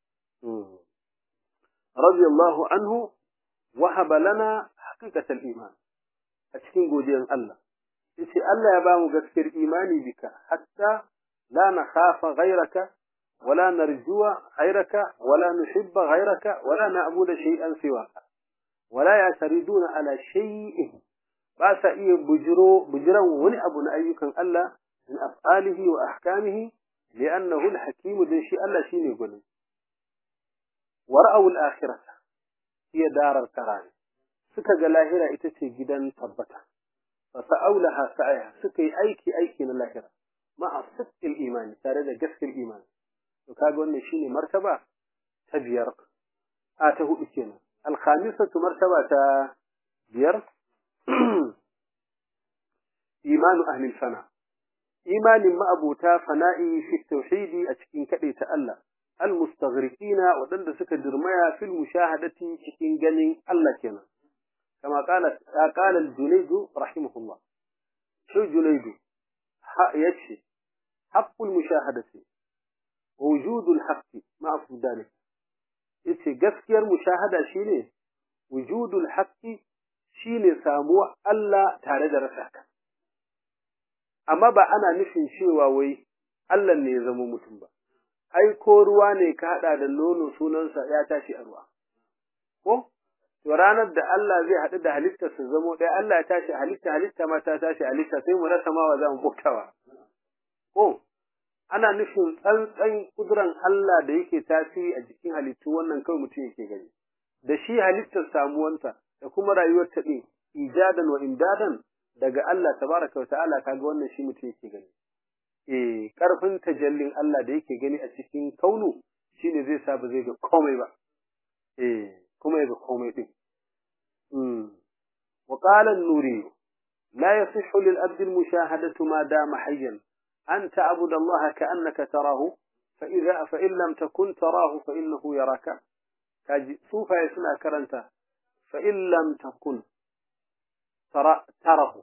رضي الله عنه وهب لنا حقيقة الإيمان أتكين قوديا الله yace Allah ya bamu gaskiyar imani bika hatta la nakhafa ghayraka wala narjuwa ghayraka wala nuhibba ghayraka wala na'budu shay'an siwaka wala yatariduna ala shay'in ba sa iya bujiro bujiran wani abu na ayyukan Allah min af'alihi wa ahkamihi li'annahu al-hakim dan shi Allah shine gwanin wara'u al-akhirah hiya darar karan suka ga lahira ita ce gidan tabbata fa sa'aulaha sa'a suka yi aiki aiki na lahira ma'a sidqil imani tare da gaskiyar imani to kaga wannan shine martaba ta biyar a ta hudu kenan al-khamisatu martaba ta biyar imanu ahli fana imanin ma'abuta fana'i fi tauhidi a cikin kade ta Allah al-mustaghriqina wadanda suka dirmaya fil mushahadati cikin ganin Allah kenan kama qala qala al-junayd rahimahullah shi junayd yace haqqul mushahadati wujudul haqqi ma'a fudalik yace gaskiyar mushahada shine wujudul haqqi shine samuwa Allah tare da rasa ka amma ba ana nufin cewa wai Allah ne ya zama mutum ba ai ko ruwa ne ka hada da nono sunansa ya tashi a ruwa ko to ranar da Allah zai haɗu da halitta su zamo ɗaya Allah ya tashi halitta halitta ma ta tashi halitta sai mu rasa ma wa za mu bautawa ko ana nufin tsantsan kuduran Allah da yake tasiri a jikin halittu wannan kawai mutum yake gani da shi halittar samuwanta da kuma rayuwar ta ɗin ijadan wa imdadan daga Allah tabaraka wa ta'ala kaga wannan shi mutum yake gani eh karfin tajallin Allah da yake gani a cikin kaunu shine zai sa ba zai ga komai ba eh kuma ya ga komai din mm wa qala an-nuri la yasihhu lil abd al-mushahadatu ma dama hayyan an ta'bud Allah ka'annaka tarahu fa idha fa in lam takun tarahu fa innahu yaraka kaji sufa suna karanta fa in lam takun ترى تره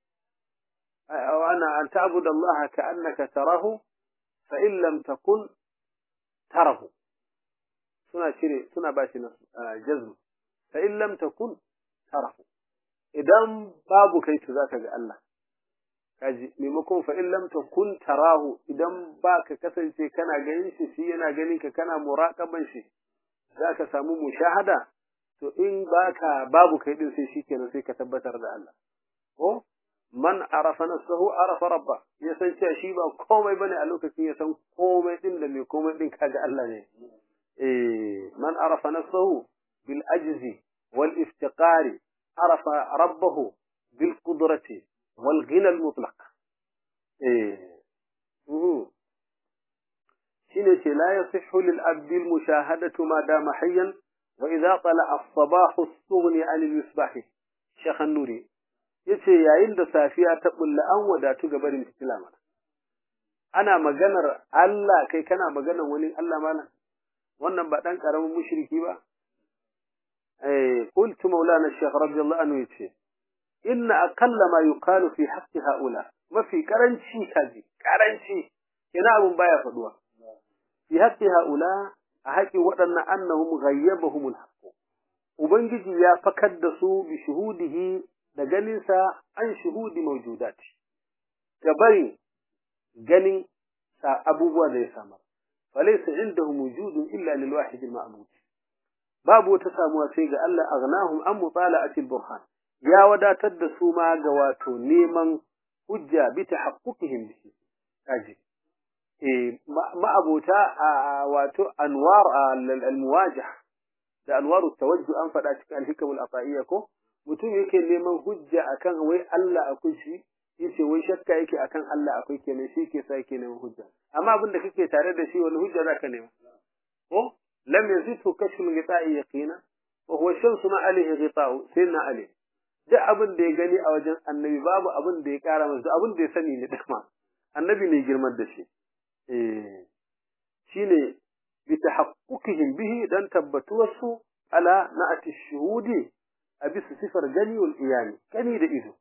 وأنا أن تعبد الله كأنك تراه فإن لم تكن تره سنة شري سنة باشي جزم فإن لم تكن تره إذا باب كيت ذاك الله kaji maimakon fa in lam takun tarahu idan baka kasance kana ganin shi shi yana ganin ka kana muraqaban shi zaka samu mushahada to in baka babu kai din sai shikenan sai ka tabbatar da Allah ko man arafa nafsahu arafa rabba ya san cewa shi ba komai bane a lokacin ya san komai din da mai komai din kaga Allah ne eh man arafa nafsahu bil ajzi wal iftiqari arafa rabbahu bil qudrati wal ghina al mutlaq eh shine ce la yasihhu lil abdi al mushahadatu ma dama hayyan وإذا طلع الصباح الصغني عن المصباح شيخ النوري yace yayin da safiya ta bulla an wadatu ga barin fitila mana ana maganar Allah kai kana maganar wani Allah mana wannan ba dan karamin mushriki ba eh qultu maulana shaykh radiyallahu anhu yace inna aqalla ma yuqalu fi haqqi haula mafi karanci kaji karanci ina abun baya faduwa fi haqqi haula a haƙi waɗannan annahum ghayyabahum al ubangiji ya fakar da su bi shuhudihi da ganinsa an shuhudi mawjudat ga bari ganin sa abubuwa da ya samar falaysa indahum wujudun illa lil wahid al ma'bud babu wata samuwa sai ga Allah aghnahum an mutala'ati al burhan ya wadatar da su ma ga wato neman hujja bi tahaqquqihim bihi kaji ma'abota wato anwar al-muwajah da anwaru tawajju an faɗa cikin al-hikam al-aqaiyya ko mutum yake neman hujja akan wai Allah akwai shi yace wai shakka yake akan Allah akwai kenan shi ke sa yake neman hujja amma abin da kake tare da shi wani hujja zaka nema ko lam yazidhu kashfu ghita'i yaqina wa huwa shamsu ma alayhi ghita'u sayyidina ali duk abin da ya gani a wajen annabi babu abin da ya kara masa abin da ya sani ne dama annabi ne girman da shi eh shine bi tahaqqukihim bihi dan tabbatuwarsu ala na'ati shuhudi a bisa sifar gani wal iyani gani da ido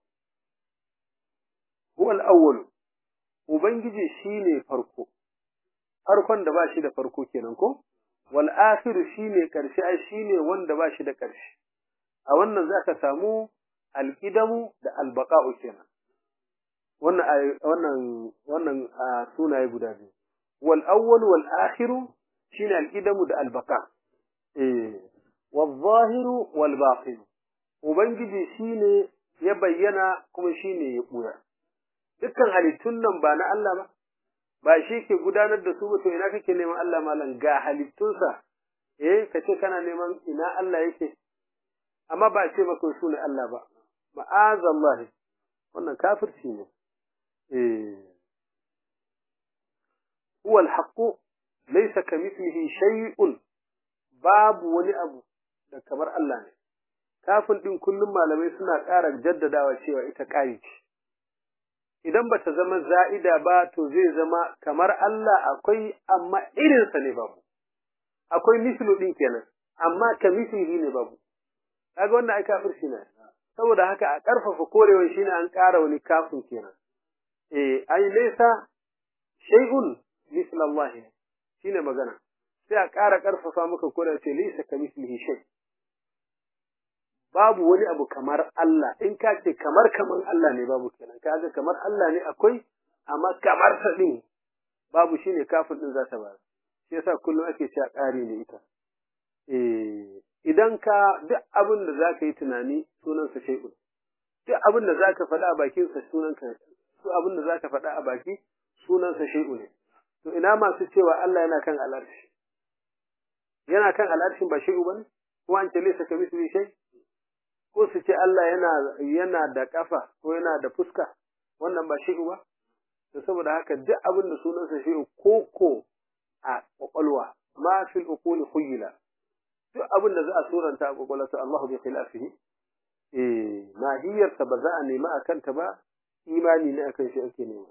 huwa al-awwal ubangiji shine farko farkon da ba shi da farko kenan ko wal akhir shine karshe ai shine wanda ba shi da karshe a wannan zaka samu al-qidamu da al-baqa'u kenan wannan wannan wannan sunaye guda biyu wal awwal wal akhiru shine al idamu da al baqa eh wal zahiru wal batin ubangiji shine ya bayyana kuma shine ya buya dukkan halittun nan ba na Allah ba ba shi ke gudanar da su ba to ina kake neman Allah malam ga halittunsa eh kace kana neman ina Allah yake amma ba ce maka su ne Allah ba ma'azallah wannan kafirci ne eh huwa al-haqq laysa kamithlihi shay'un babu wani abu da kamar Allah ne kafin din kullum malamai suna ƙara jaddadawa cewa ita ƙari ce idan bata zama za'ida ba to zai zama kamar Allah akwai amma irinsa ne babu akwai mislu din kenan amma ka mislihi ne babu kaga wannan ai kafirci ne saboda haka a karfafa korewan shine an ƙara wani kafin kenan eh ai laysa shay'un misl Allah shine magana sai a ƙara karfafa maka korewa ce laysa ka mislihi shay babu wani abu kamar Allah in ka ce kamar kamar Allah ne babu kenan kaga kamar Allah ne akwai amma kamar sa din babu shine kafin din za ta ba shi yasa kullum ake cewa ƙari ne ita eh idan ka duk abin da zaka yi tunani sunansa shay'un duk abin da zaka faɗa a bakin sa sunanka su abin da zaka faɗa a baki sunansa shay'un ne to ina masu cewa Allah yana kan al'arshi yana kan al'arshin ba shay'u bane ko an ce laysa kamithli shay ko su ce Allah yana yana da kafa ko yana da fuska wannan ba shay'u ba to saboda haka duk abin da sunansa shay'u koko a kwakwalwa ma fil uquli khuyla duk abin da za a suranta a kwakwalwa to Allah bi khilafihi eh mahiyar ta ba za a nema akan ta ba imani ne akan shi ake nema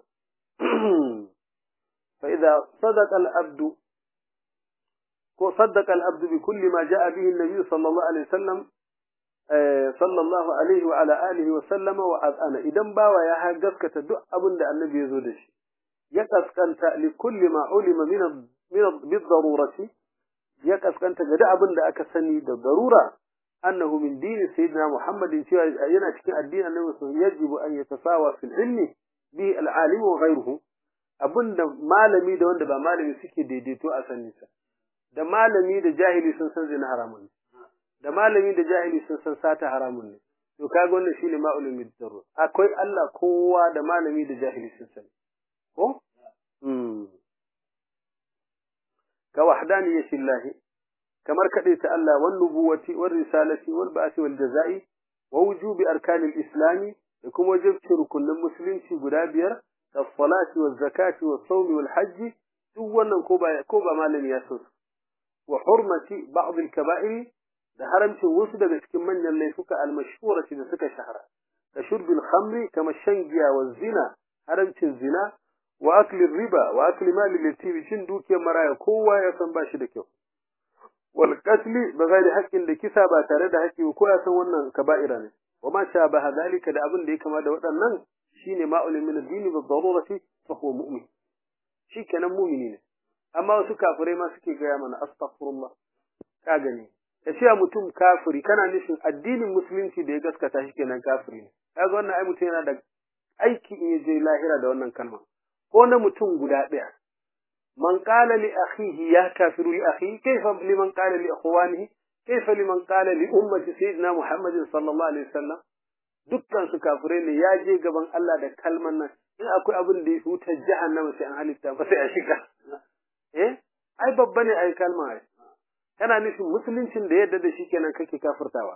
fa idza sadaqa al abdu ko saddaqa al abdu bi kulli ma jaa bihi an-nabi sallallahu alaihi wasallam sallallahu alaihi wa ala alihi wa sallama wa azana idan bawa ya gaskata duk abin da annabi ya zo da shi ya kaskanta li kulli ma ulima min بالضرورة يكسكنت ga abin da aka sani da darura annahu min dini sayyidina muhammadin cewa yana cikin addinin annabi sun yajibu an yatasawa fil ilmi bi al alim wa ghayruhu abinda malami da wanda ba malami suke daidaito a sanin sa da malami da jahili sun san zina haramun da malami da jahili sun san sata haramun ne to kaga wannan shine ma'ulum bid darura akwai Allah kowa da malami da jahili sun sani ko كوحدانية الله كما كديت الله والنبوة والرسالة والبعث والجزاء ووجوب أركان الإسلام يكون وجب ركن المسلم في قدابير كالصلاة والزكاة والصوم والحج دوانا كوبا, كوبا ما لم يسر وحرمة بعض الكبائر ده حرمت وسد بسكمن اللي فك المشهورة بسك شهرة كشرب الخمر كما الشنجيا والزنا حرمت الزنا wa akli riba wa akli mali latibi cin dukiyar maraya kowa ya san bashi da kyau wal qatli ba ghairi haqqin da kisa ba tare da haƙƙi ko ya san wannan kaba'ira ne wa ma sha ba hadalika da abin da ya kama da waɗannan shine ma'ul min ad-din bi darurati fa huwa mu'min shikenan mu'mini ne amma wasu kafirai ma suke gaya mana astaghfirullah ka gani ka ce mutum kafiri kana nufin addinin musulunci da ya gaskata shi kenan kafiri ne kaga wannan ai mutum yana da aiki in ya je lahira da wannan kalma ko na mutum guda ɗaya man qala li akhihi ya kafiru li akhihi kayfa liman qala li ikhwanihi kayfa liman qala li ummati sayyidina muhammadin sallallahu alaihi wasallam dukkan su kafirai ne ya je gaban Allah da kalman nan in akwai abin da ya wuta jahannama sai an halitta ba sai a shiga eh ai babba ne ai kalma ai kana nufin musuluncin da yadda da shi kenan kake kafirtawa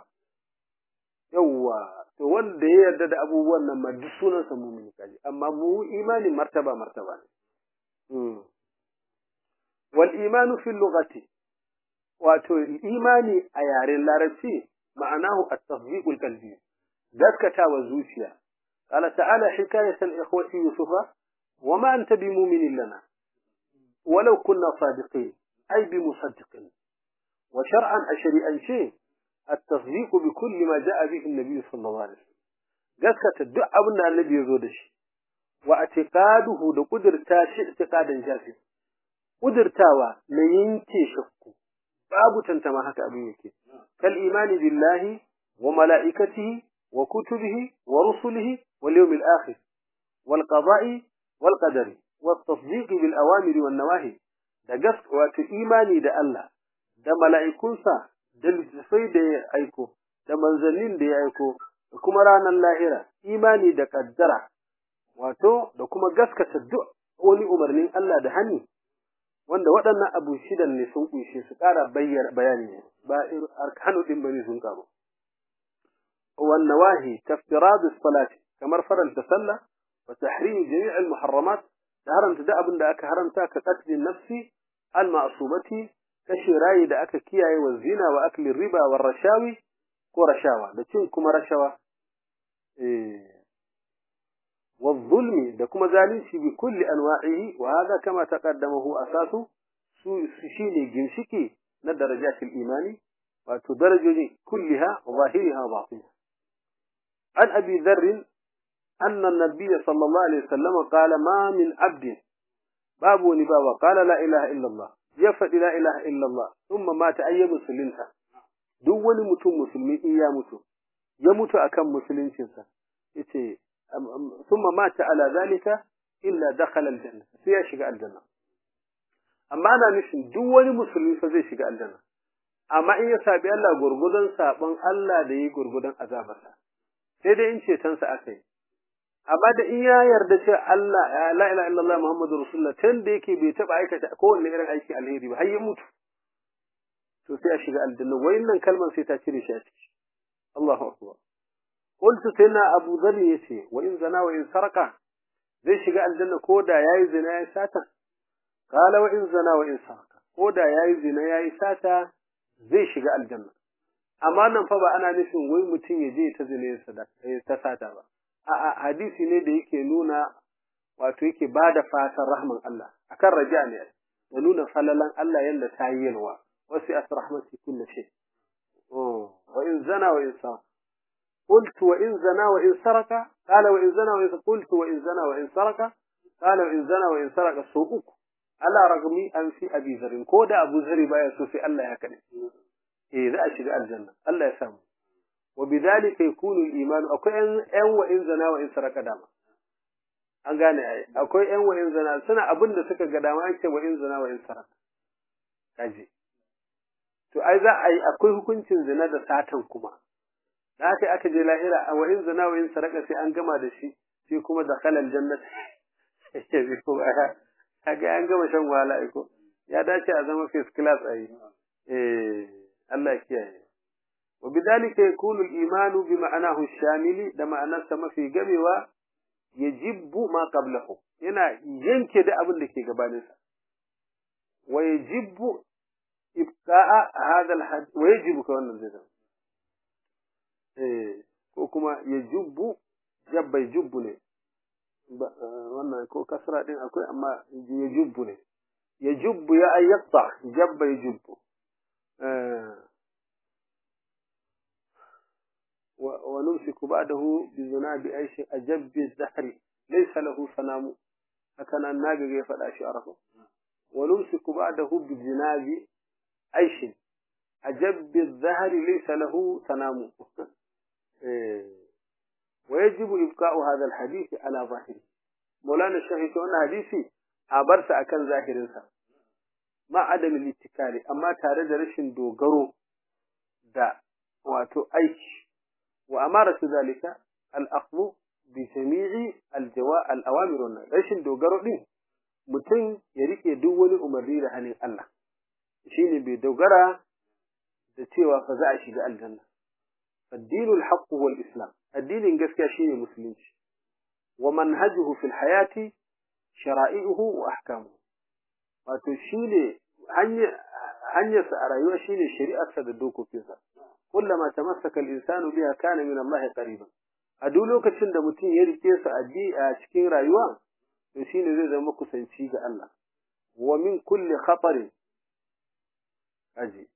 yawwa to wanda ya yarda da abubuwan nan ma duk sunansa mumini kaji amma mu imani martaba martaba ne wal imanu fil lughati wato imani a yaren larabci ma'anahu at-tasdiq al-qalbi gaskatawa zuciya qala ta'ala hikayatan ikhwati yusufa wama anta bimu'minin lana ولو كنا صادقين أي بمصدقين وشرعا أشريئا شيء التصديق بكل ما جاء به النبي صلى الله عليه وسلم gaskata duk abin da annabi ya zo da shi wa atiqaduhu da kudurta shi itiqadan jafi kudurtawa na yanke shakku babu tantama haka abin yake kal imani billahi wa malaikatihi wa kutubihi wa rusulihi wal yawmil akhir wal qada'i wal qadari wat tasdiq bil awamiri wan nawahi da gaskiya wato imani da Allah da mala'ikunsa da littafai da ya aiko da manzannin da ya aiko da kuma ranar lahira imani da kaddara wato da kuma gaskata duk wani umarnin Allah da hani wanda waɗannan abu shidan ne sun kunshe su ƙara bayyana bayani ne ba arkanu din bane sun karo wan nawahi taftirad as-salat kamar faranta sallah wa tahrim jami' al-muharramat da haramta da abin da aka haramta ka qatl nafsi al-ma'sumati kashi rayi da aka kiyaye wa zina wa akli riba wa rashawi ko rashawa da cin kuma rashawa eh والظلم da kuma zalunci bi kulli anwa'ihi wa hada kama taqaddamahu asasu su shine ginshiki na darajatul imani wato darajoji kulliha wa zahiriha wa batiniha an abi dharr anna an-nabiy sallallahu alaihi wasallam qala ma min abd babu ni baba qala la ilaha illa allah ya fadi la ilaha illa allah thumma mata ayyabu musulunta duk wani mutum musulmi in ya mutu ya mutu akan musuluncinsa yace ثم مات على ذلك إلا دخل الجنة sai shiga aljanna amma ana nufin duk wani musulmi fa zai shiga aljanna amma in ya sabi Allah gurgudan sabon Allah da yi gurgudan azabarsa sai dai in ceton sa aka yi amma da in ya yarda cewa Allah la ilaha illallah muhammadur rasulullah tun da yake bai taba aikata kowanne irin aiki alheri ba har ya mutu to sai a shiga aljanna wayannan kalman sai ta cire shi a ciki Allahu akbar قلت سيدنا أبو ذر يسي وإن زنا وإن سرق زي شقاء الجنة كودا ياي زنا ياي ساتا قال وإن زنا وإن سرق كودا ياي زنا ياي ساتا زي شقاء الجنة amma nan fa ba ana nufin wai mutum ya je ta zine ta sata ba a'a hadisi ne da yake nuna wato yake bada fatan rahman Allah akan raja ne da nuna falalan Allah yanda ta yi yalwa wasu asrahmati kullu shay oh wa in zana wa in sa قلت وإن زنا وإن سرق قال وإن زنا وإن قلت وإن زنا وإن سرق قال وإن زنا وإن سرق سوءك على رغم أن في أبي ذر كودا أبو ذر بايا سوفي الله هكذا إذا أشد الجنة الله يسامه وبذلك يكون الإيمان أكو أن وإن زنا وإن سرق داما an gane ai akwai ƴan wa'in zina suna abin da suka ga dama ake wa'in zina wa'in saraka kaji to ai za a yi akwai hukuncin zina da satan kuma da haka aka je lahira a wa'in zina wa'in saraka sai an gama da shi sai kuma da kalal jannat ya bi ko aya kaga an gama shan wahala ai ko ya dace a zama first class ai eh Allah ya kiyaye wa bidalika yakunu al-iman bi ma'anahu ash-shamili da ma'anarsa mafi gamewa yajibbu ma qablahu yana yanke da abin da ke gabaninsa wa yajibbu ibqa'a hadha al-had wa yajibu ka wannan zai zama ko kuma ya jubbu jabba ya jubbu ne wannan ko kasra din akwai amma ya jubbu ne ya jubbu ya ayyata jabba ya jubbu ونمسك بعده بذناب عيش أجب الزهر ليس له سلام هكذا الناقة يفعل أشعره ونمسك بعده بذناب عيش أجب الزهر ليس له سلام ويجب إبقاء هذا الحديث على ظاهره مولانا الشيخ أن حديثي أبرس أكن ظاهر ما عدم الاتكال أما تارد رشن دوغرو دا واتو أيش وأمارة ذلك الأخذ بجميع الجواء الأوامر والنهي رشن دوغرو دين mutum ya rike duk wani umarni da hannun Allah shine bai dogara da cewa fa za a shiga aljanna الدين الحق هو الإسلام الدين قسكا شيء مسلم ومنهجه في الحياة شرائعه وأحكامه وتشيل هنيا سأرأيوا شيل شريعة سددوك فيها كلما تمسك الإنسان بها كان من الله قريبا أدولوك تشند متين يريكيس أدي أشكين رأيوا يشيل ذي ذمك سنشيك الله ومن كل خطر أجي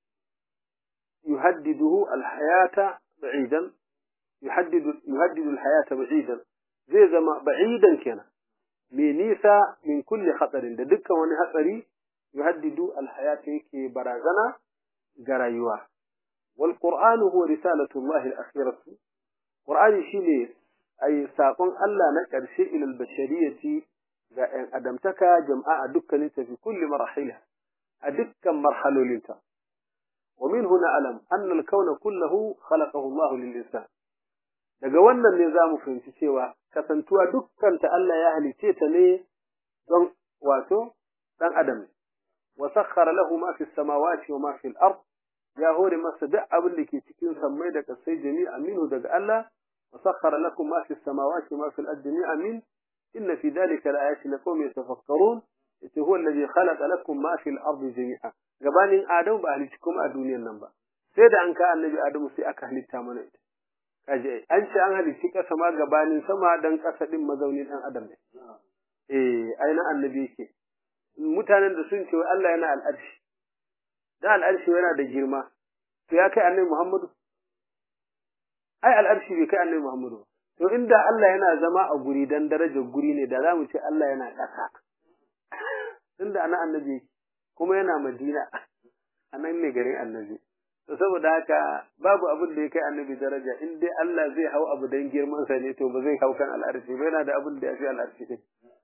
يهدده الحياة بعيدا يحدد يهدد الحياة بعيدا زي زما بعيدا كنا منيسا من كل خطر ده دكا وني خطري يهدد الحياة يكي برازنا غرايوا والقرآن هو رسالة الله الأخيرة قرآن شيني ay saƙon Allah na ƙarshe ilal bashariyati ga ‘yan adamtaka jama'a dukkanin tafi kulli marahila a dukkan marhalolinta. Wa min huna alam annal kauna kullahu khalaqahu Allah lil insan. Daga wannan ne za mu fahimci cewa kasantuwa dukkan ta Allah ya halice ta ne don wato dan adam. Wa sakhkhara lahu ma fi samawati wa ma fi al-ard ya hore masa duk abin da ke cikin sammai da kasai jami'a minhu daga Allah وسخر لكم ما في السماوات وما في الأرض جميعا منه إن في ذلك لآيات لقوم يتفكرون هو الذي خلق لكم ما في الأرض جميعا gabanin Adamu ba halicci kuma a duniyar nan ba sai da an ka annabi Adamu sai aka halitta mana ita kaje an ce an halicci kasa ma gabanin sama dan kasa din mazaunin dan adam ne eh aina annabi yake mutanen da sun ce wai Allah yana al'arshi da al'arshi yana da girma to ya kai annabi Muhammadu ai al'arshi bai kai annabi Muhammadu to inda Allah yana zama a guri dan darajar guri ne da za mu ce Allah yana ƙasa tunda ana annabi kuma yana Madina anan ne garin annabi to saboda haka babu abin da ya kai annabi daraja in dai Allah zai hau abu dan girman sa ne to ba zai hau kan al'arshi ba yana da abin da ya fi al'arshi din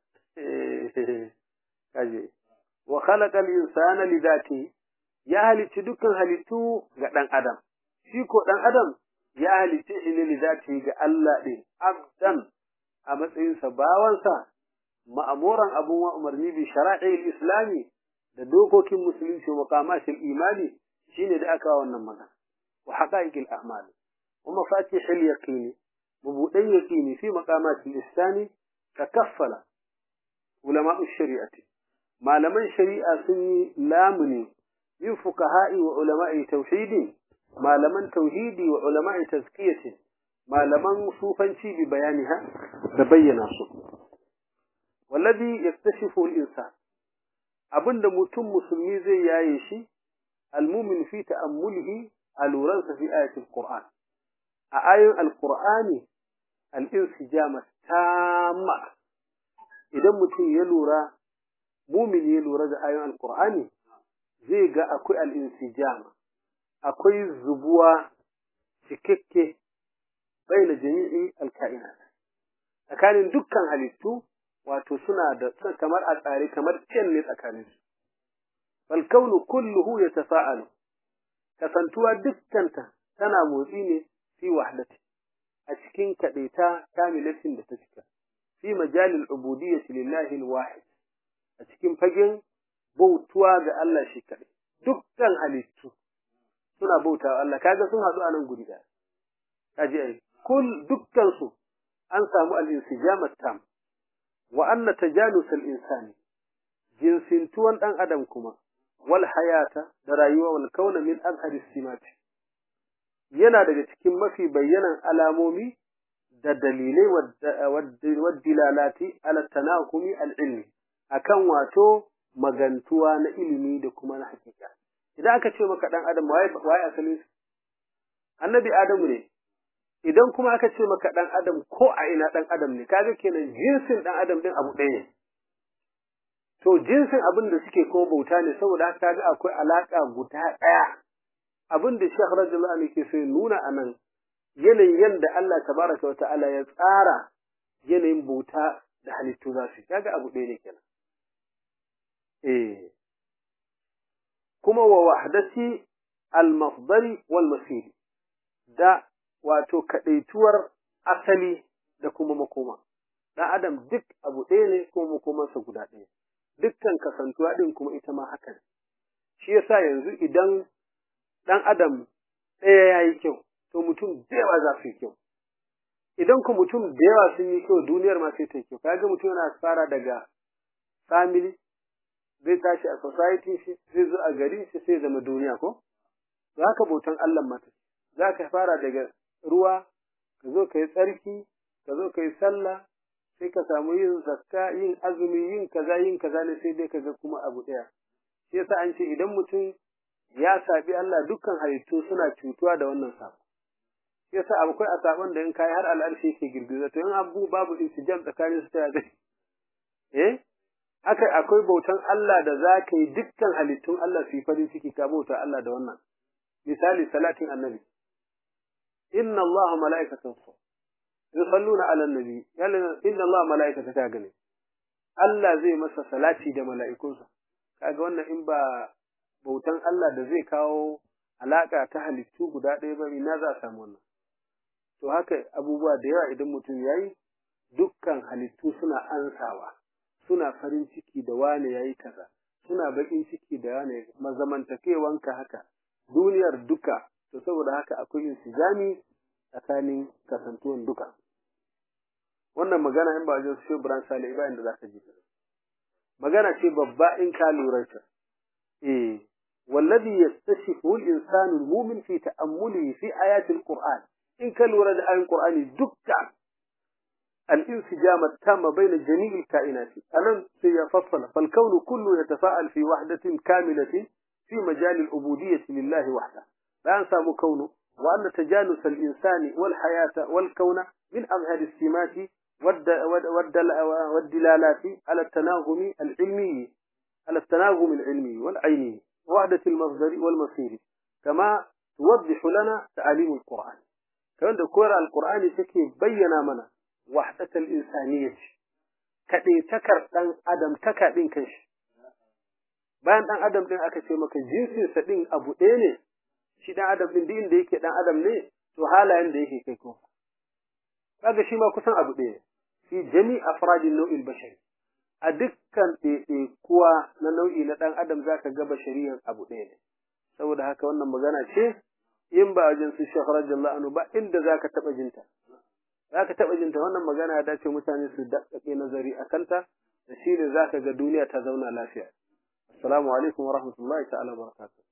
kaje wa khalaqa al-insana li dhati ya halicci dukkan halittu ga dan adam shi ko dan adam ya halitta shi ne zati ga Allah ɗin, abdan a matsayinsa bawansa, ma'amuran abun wa umarni bi shara'il islami da dokokin musulunci wa maqamatil imani shine da aka wannan magana wa haqa'iqil a'mal wa mafatihil yaqini mabudan yaqini fi maqamatil islami takaffala ulama'u shari'ati malaman shari'a sun yi lamuni min fuqaha'i wa ulama'i tauhidi malaman tauhidi wa ulama'i tazkiyati malaman sufanci bi bayaniha da bayyana su wallazi yaktashifu al-insan abinda mutum musulmi zai yaye shi almumin fi ta'ammulihi aluransa fi ayatul qur'an a ayoyin alqur'ani al-insijama tamma idan mutum ya lura mumin ya lura da ayoyin alqur'ani zai ga akwai al-insijama akwai zubuwa cikakke baina jami'i alka'inat tsakanin dukkan halittu wato suna da kamar a tsare kamar cin ne tsakanin su bal kaunu kulluhu yatafa'alu kasantuwa dukkanta tana motsi ne fi wahdati a cikin kadaita kamilatin da ta cika fi majalil ubudiyyati lillahi alwahid a cikin fagen bautuwa ga Allah shi kadai dukkan halittu suna bauta wa Allah kaga sun haɗu a nan guri ɗaya kaji ai kul dukkan su an samu al-insijam tam wa anna tajanus al-insani jinsintuwan dan adam kuma wal hayata da rayuwa wal kauna min azhari simati yana daga cikin mafi bayyanan alamomi da dalilai wa dilalati ala tanakumi al-ilmi akan wato magantuwa na ilimi da kuma na hakika idan aka ce maka dan adam waye waye asalin annabi adamu ne idan kuma aka ce maka dan adam ko a ina dan adam ne kaga kenan jinsin dan adam din abu ɗaya ne to jinsin abin da suke ko bauta ne saboda haka kaga akwai alaka guda ɗaya abin da Sheikh radiyallahu anhu ke so ya nuna anan yanayin yanda Allah tabaraka wata'ala ya tsara yanayin bauta da halittu za su kaga abu ɗaya ne kenan eh kuma wa wahdati al-mafdali wal masiri da wato kadaituwar asali da kuma makoma dan adam duk abu ɗaya ne kuma makomansa guda ɗaya dukkan kasantuwa din kuma ita ma haka ne shi yasa yanzu idan dan adam ɗaya yayi kyau to mutum da yawa za su yi kyau idan ku mutum da yawa sun yi kyau duniyar ma sai ta yi kyau kaga mutum yana fara daga family zai tashi a society shi zai zo a gari shi sai zama duniya ko to haka bautan Allah mata za ka fara daga ruwa ka zo ka yi tsarki ka zo ka yi sallah sai ka samu yin zakka yin azumi yin kaza yin kaza ne sai dai ka ga kuma abu ɗaya shi yasa an ce idan mutum ya sabi Allah dukkan halittu suna cutuwa da wannan sabo shi yasa akwai a sabon da in kai har al'arshi yake girgiza to in abu babu intijam tsakanin su ta zai eh haka akwai bautan Allah da za ka yi dukkan halittun Allah su yi farin ciki ka bauta Allah da wannan misali salatin annabi inna Allah mala'ikatan yusalluna ala nabi yalla inna Allah malaikata ta gane Allah zai masa salati da mala'ikunsa kaga wannan in ba bautan Allah da zai kawo alaka ta halittu guda ɗaya ba ina za a samu wannan to haka abubuwa da yawa idan mutum yayi dukkan halittu suna ansawa suna farin ciki da wane yayi kaza suna bakin ciki da wane mazamantakewanka haka duniyar duka to saboda haka akwai insijami tsakanin kasantuwan duka wannan magana in ba wajen su Ibrahim Sale ba inda zaka ji magana ce babba in ka lura ta eh wallazi yastashifu al-insanu al-mu'min fi ta'ammulihi fi ayati al-Qur'an in ka lura da ayin Qur'ani dukka الانسجام التام بين جميع الكائنات ألم سيفصل فالكون كله يتفاعل في وحدة كاملة في مجال العبودية لله وحده لا ينسى كونه وأن تجانس الإنسان والحياة والكون من أظهر السمات والدلالات على التناغم العلمي على التناغم العلمي والعيني وحدة المصدر والمصير كما توضح لنا تعاليم القرآن كما تقول القرآن تكي بينا منا وحدة الإنسانية كدي تكر دان أدم تكا دين كنش bayan dan adam din aka ce maka jinsin sa din abu ɗaya ne shi dan adam din din da yake dan adam ne to halayen da yake kai ko kaga shi ma kusan abu ɗaya fi jami afradin nau'il bashari a dukkan kuwa na nau'i na dan adam zaka ga bashariyan abu ɗaya ne saboda haka wannan magana ce in ba wajen su shekh radiyallahu anhu ba inda zaka taba jinta zaka taba jinta wannan magana ya dace mutane su dakkake nazari akanta da shi ne zaka ga duniya ta zauna lafiya assalamu alaikum wa rahmatullahi ta'ala wa barakatuh